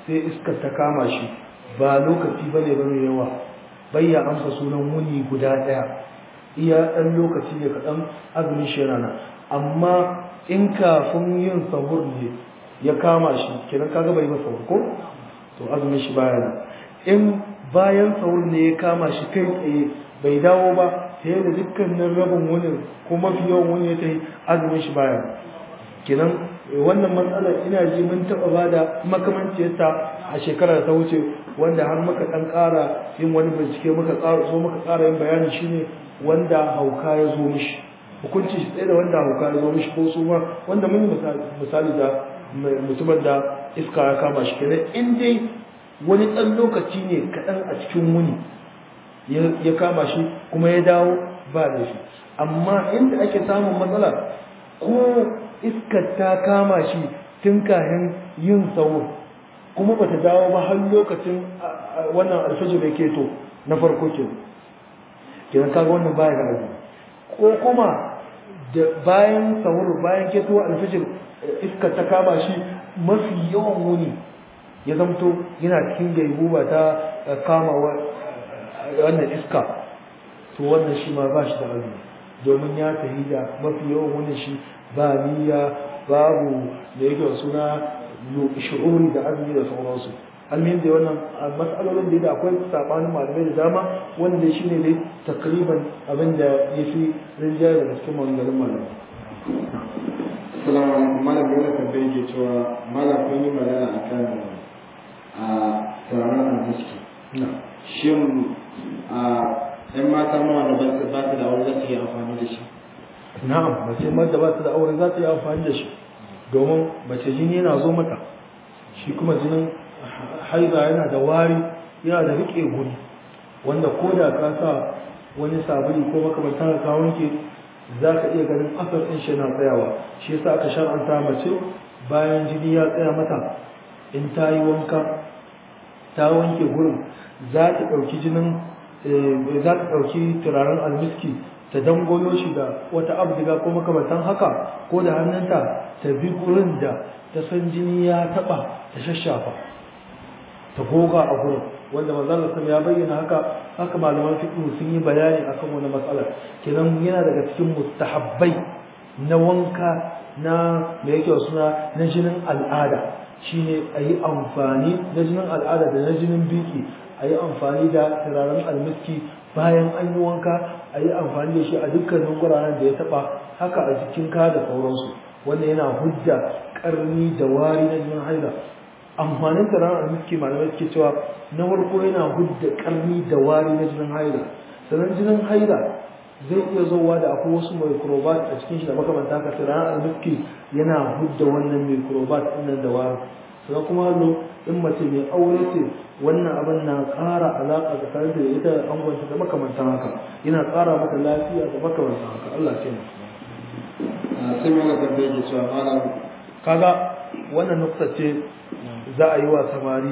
sai iskar ta kama shi ba lokaci bane ba mai yawa bayya amsa sunan wuni guda ɗaya iya ɗan lokaci ne kaɗan azumin shi yana amma in kafin yin sahur ne ya kama shi kenan kaga bai ba sahur ko to azumin shi baya nan in bayan sahur ne ya kama shi kai tsaye bai dawo ba sai da dukkanin rabin wunin ko mafi yawan wuni ya tafi azumin shi baya nan kenan wannan matsalar ina ji mun taɓa ba da makamanciyarta a shekarar ta wuce wanda har muka ɗan ƙara yin wani bincike muka ƙara so muka ƙara yin bayani shine wanda hauka ya zo mishi hukunci shi tsaye da wanda hauka ya zo mishi ko su ma wanda mun yi misali da mutumin da iska ya kama shi kenan in dai wani ɗan lokaci ne kaɗan a cikin wuni ya kama shi kuma ya dawo ba da shi amma inda ake samun matsala ko iskar ta kama shi tun kayan yin sauro kuma ba ta dawo ba har lokacin wannan alfajir da ke to na farko ke kenan kaga wannan baya da azumi ko kuma da bayan sahur bayan keto alfajir iskar ta kama shi mafi yawan wuni ya zamto yana cikin gaibuba ta kama wannan iska to wannan shi ma ba shi da azumi domin ya tafi da mafi yawan wuni shi ba niyya babu da yake suna shu'uri da azumi da sauransu almin da wannan mas'alolin da akwai sabanin malamai da dama wanda shi ne dai takriban abin da ya fi rinjaye daga cikin maganganun malamai Assalamu alaikum malam yana tambaye ke cewa malam kun yi magana akan a turaren almiski shin a yan mata ma da ba su da aure za su yi amfani da shi na'am mace da ba su da aure za ta yi amfani da shi domin mace jini yana zo mata shi kuma jinin haiza yana da wari yana da riƙe guri wanda ko da ka sa wani sabuli ko makamantar ka wanke za ka iya ganin asar ɗin shi na tsayawa shi yasa aka shar'anta mace bayan jini ya tsaya mata in ta yi wanka ta wanke gurin za ta ɗauki jinin za ta ɗauki turaren almiski ta dangoyo shi da wata abdiga ko makamantan haka ko da hannunta ta bi gurin da ta san jini ya taɓa ta shashafa ta goga a gurin wanda manzon Allah ya bayyana haka haka malaman fiqh sun yi bayani akan wani matsala kenan yana daga cikin mustahabbai na wanka na me yake suna na jinin al'ada shine a yi amfani na jinin al'ada da na jinin biki a yi amfani da turaren almiski bayan an yi wanka a yi amfani da shi a dukkanin guraren da ya taba haka a jikin ka da sauransu wannan yana hujja karni da wari na jinin haila amfanin turaren almiski malamai suke cewa na farko yana hujja karni da wari na jinin haila sannan jinin haila zai iya zowa da akwai wasu microbat a cikin shi da makamanta haka turaren almiski yana hujja wannan microbat ɗin da wari sannan kuma hallo in mace mai aure ce wannan abin na ƙara alaƙa tsakanin da ita da angonta da makamantan haka yana ƙara mata lafiya da makamantan haka Allah ce mu sai mana tambaye ke cewa malam kaga wannan nukta ce za a yi wa samari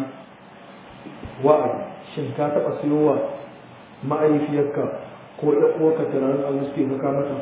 wa'azi shin ka taɓa siyowa ma'aifiyarka ko ɗan uwarka tunanin almuske ka kamata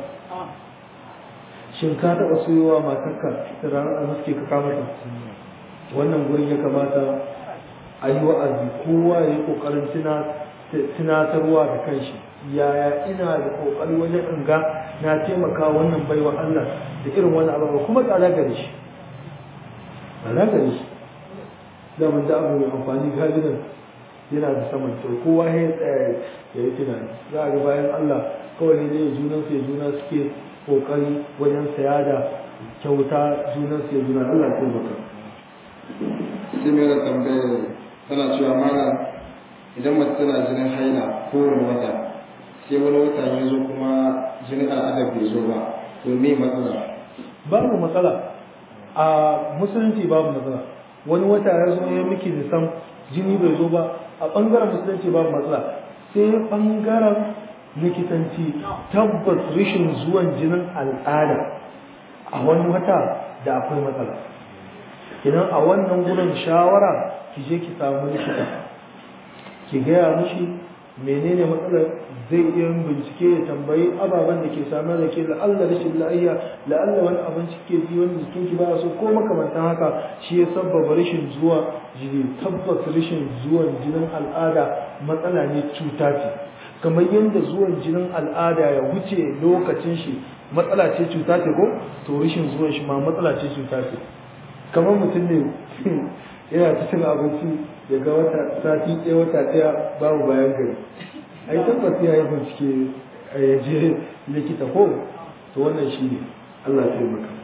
shin ka taɓa siyowa matarka tunanin almuske ka kamata wannan gurin ya kamata a yi wa'azi kowa ya yi ƙoƙarin tunatarwa da kanshi yaya ina da ƙoƙari wajen in ga na taimaka wannan baiwa Allah da irin wani abu kuma tsada gare shi tsada gare shi da mun da abu mai amfani galiban yana da saman to kowa ya tsaya ya yi tunani za a ga bayan Allah kawai ne zai junan su ya juna suke ƙoƙari wajen saya da kyauta junan su ya juna Allah ya taimaka sai mai da tambayar tana cewa mana idan mace tana jinin haila kowane wata sai wani wata ya zo kuma jinin al'adar bai zo ba to me matsala babu matsala a musulunci babu matsala wani wata ya zo ya miki nisan jini bai zo ba a ɓangaren musulunci babu matsala sai ɓangaren likitanci tabbas rashin zuwan jinin al'ada a wani wata da akwai matsala idan a wannan gurin shawara ki je ki samu likita ki gaya mishi menene matsalar zai iya yin bincike ya tambayi ababen da ke samar da ke la'alla rashin la'ayya la'alla wani abinci ke ji wani jikin ki ba so ko makamantan haka shi ya sabbaba rashin zuwa jini tabbas rashin zuwan jinin al'ada matsala ne cuta ce kamar yadda zuwan jinin al'ada ya wuce lokacin shi matsala ce cuta ce ko to rashin zuwan shi ma matsala ce cuta ce kamar mutum ne yana ta cin abinci daga wata sati ɗaya wata ɗaya babu bayan gari ai tabbas ya yi bincike a yaje likita ko to wannan shi ne Allah ya taimaka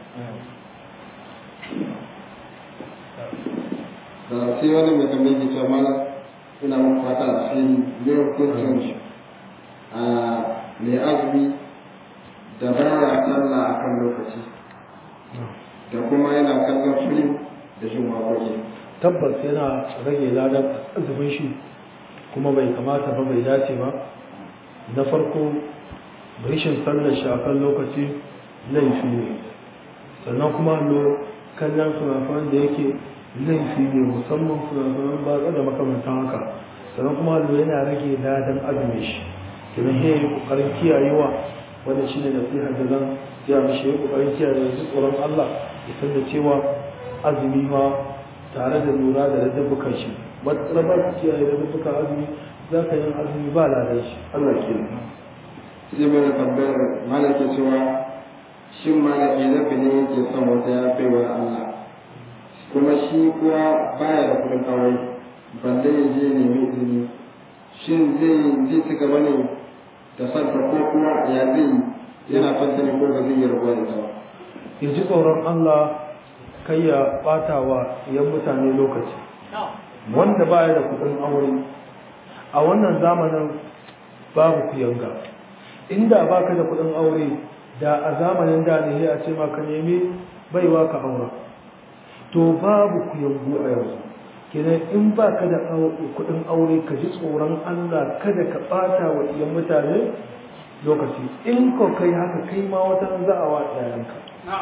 da sai wani mai tambayi ke cewa mana ina muku fata da shi ne hukuncin a mai azumi da baya sallah a kan lokaci da kuma yana kallon film da jin waƙoƙi tabbas yana rage ladan azumin shi kuma bai kamata ba bai dace ba na farko rashin sallar shi a kan lokaci laifi ne sannan kuma lo kallon sunafan da yake laifi ne musamman sunafan ba da makamantan haka sannan kuma lo yana rage ladan azumin shi kiran ya yi kokarin kiyayewa wanda shi ne nasihar da zan ya mishi ya kokarin kiyaye su tsoron Allah ya san da cewa azumi ma tare da lura da ladabbukan shi matsala ba su kiyaye ladabbukan azumi za ka yin azumi ba ladan shi Allah ke sai mai tambayar malam ke cewa shin malam izafi ne yake son wata ya baiwa Allah kuma shi kuwa baya da kudin aure balle ya je nemi izini shin zai zai ci gaba ne da santa ko kuma ya zai yana fanta ne ko ba zai yi rabuwa da ita ba ya ji tsoron Allah kai ya bata wa yan mutane lokaci wanda baya da kudin aure a wannan zamanin babu kuyanga inda baka da kudin aure da a zamanin da ne a ce maka nemi baiwa ka aura to babu kuyangu a yanzu kenan in baka da kudin aure ka ji tsoron Allah kada ka bata wa iyan mutane lokaci in ko kai haka kai ma wata za a wa yayanka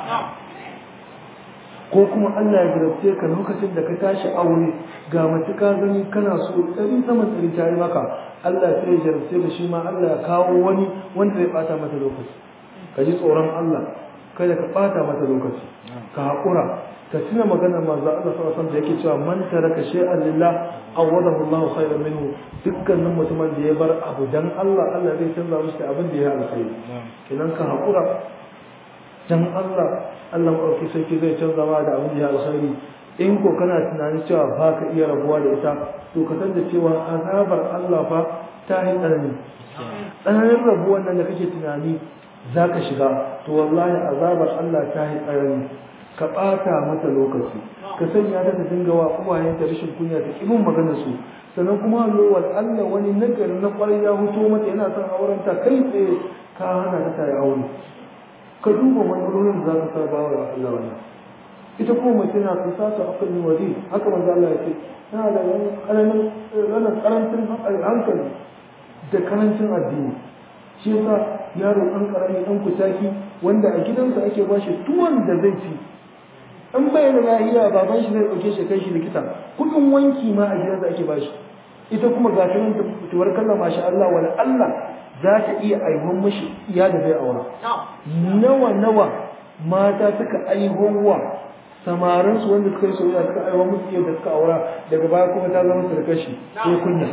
ko kuma Allah ya jarabce ka lokacin da ka tashi aure ga mace ka gani kana so ɗari saman ɗari ta yi maka Allah sai ya jarabce da shi ma Allah ya kawo wani wanda zai ɓata mata lokaci ka ji tsoron Allah kada ka ɓata mata lokaci ka haƙura ka tuna maganar manzo Allah sallallahu alaihi da yake cewa man taraka shay'an lillah awadahu Allah khairan minhu dukkanin mutumin da ya bar abu dan Allah Allah zai canza mishi abin da ya alkhairi kenan ka haƙura dan Allah Allah maɗauki sarki zai canza ma da abin da ya alkhairi in ko kana tunanin cewa ba ka iya rabuwa da ita to ka san da cewa azabar Allah fa ta yi tsanani tsananin rabuwan nan da kake tunani za ka shiga to wallahi azabar Allah ta yi tsanani ka ɓata mata lokaci ka sanya ta ta dinga wa uwayen ta rashin kunya ta kimin magana su sannan kuma lowar Allah wani nagari na ƙwarai ya huto mata yana son auren ta kai tsaye ka hana ta ta yi aure ka duba matsalolin da za ka sa bawa wa Allah wannan ita kuma mace na kusa ta akalin waje haka manzo Allah ya ce tana da karamin ranar karancin hankali da karancin addini shi yasa yaro ɗan karami ɗan kutaki wanda a gidansa ake ba shi tuwon da zai ci in bai da lafiya baban shi zai ɗauke shi kai shi likita kuɗin wanki ma a gidansa ake ba shi ita kuma ga ta nan tuwar kallon masha Allah wala Allah za ta iya aihon mashi iya da zai aura nawa nawa mata suka aihowa samarin su wanda suka yi soyayya suka aiwa musu iya da suka aura daga baya kuma ta zama surkar shi sai kunya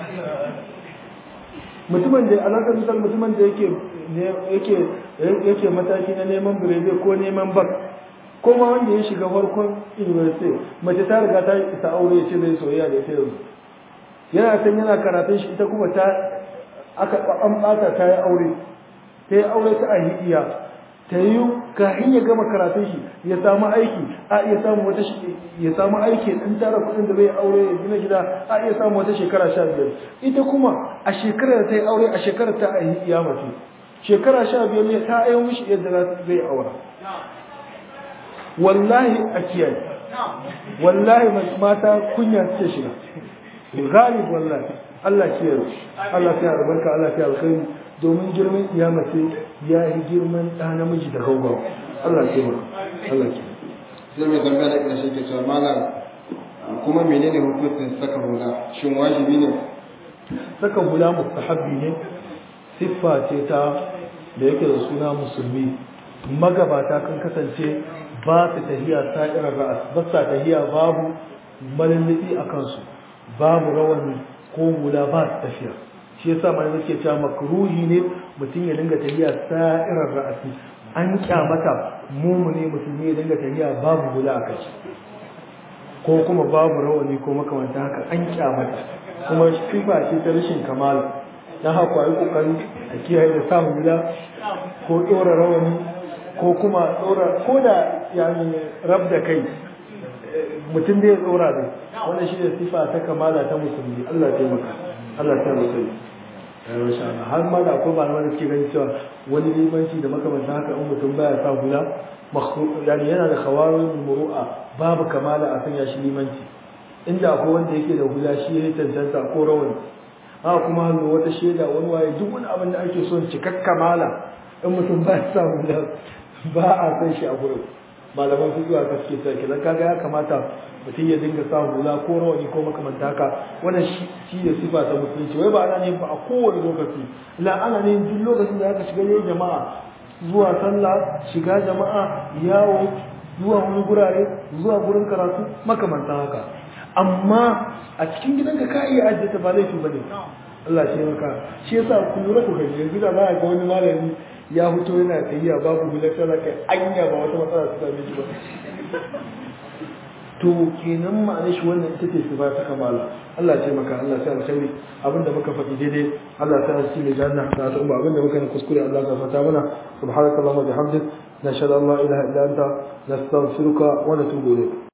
mutumin da alaƙar misal mutumin da yake yake yake mataki na neman birebe ko neman bak ko ma wanda ya shiga farkon university mace ta riga ta isa aure ya ce zai soyayya da ita yanzu yana san yana karatun shi ita kuma ta aka an bata ta yi aure ta yi aure ta ahidiya ta yi kafin ya gama karatun shi ya samu aiki a iya samu wata ya samu aiki in tara kuɗin da zai aure ya gina gida a iya samu wata shekara sha biyar ita kuma a shekarar da ta yi aure a shekarar ta ahidiya mace shekara sha biyar ne ta ayo mishi yadda zai aura wallahi a kiyaye wallahi mata kunya suke shiga galib wallahi Allah ke yi Allah ke albarka Allah ke alkhairi domin girman kiyama ce ya yi girman ɗa namiji da gaugawa Allah ke ma Allah ke sai mai tambaya da ƙarshe ke cewa malam kuma menene hukuncin saka hula shin wajibi ne saka hula mustahabbi ne siffa ce ta da yake da suna musulmi magabata kan kasance ba su tahiya sa'irar ra'as ba sa tahiya babu malullubi a kansu babu rawani ko hula ba su tafiya shi yasa mai nake cewa makruhi ne mutum ya dinga tahiya sa'irar ra'asi an kyamata mumune musulmi ya dinga tahiya babu hula a kai ko kuma babu rawani ko makamanta haka an kyamata kuma sifa ce ta rashin kamala dan haka yi kokari a kiyaye da samun hula ko ɗora rawani ko kuma ɗora ko da yani rab da kai mutum da ya tsora ne wannan shi ne sifa ta kamala ta musulmi Allah ta maka Allah ta musulmi har ma da akwai malamai da suke ganin cewa wani limanci da makamanta haka in mutum baya sa hula yani yana da khawarin muru'a babu kamala a sanya shi limanci inda akwai wanda yake da hula shi ya tantanta ko rawani haka kuma hannu wata shaida wani waye duk wani abin da ake son cikak kamala in mutum baya sa hula ba a san shi a gurin malaman su zuwa gaske sai kidan kaga ya kamata mutum ya dinga sa hula ko rawani ko makamanta haka wannan shi ne sifa ta musulunci wai ba ana ne ba a kowane lokaci la ana ne duk lokacin da aka shiga ne jama'a zuwa sallah shiga jama'a yawo zuwa wani gurare zuwa gurin karatu makamanta haka amma a cikin gidanka ka iya ajiye ta ba laifi bane Allah shi maka shi yasa ku lura ku gani yanzu da ba ga wani malami ya fito yana tafiya babu hular sana kai anya ba wata matsala ta same shi ba to kenan ma'anar shi wannan ita ce sifa ta kamala Allah ce maka Allah sai alkhairi abinda muka faɗi daidai Allah ta shi ne janna ta ta umma abinda muka yi kuskure Allah ka fata mana subhanakallahumma bihamdik nashhadu an la ilaha illa anta nastaghfiruka wa natubu ilayk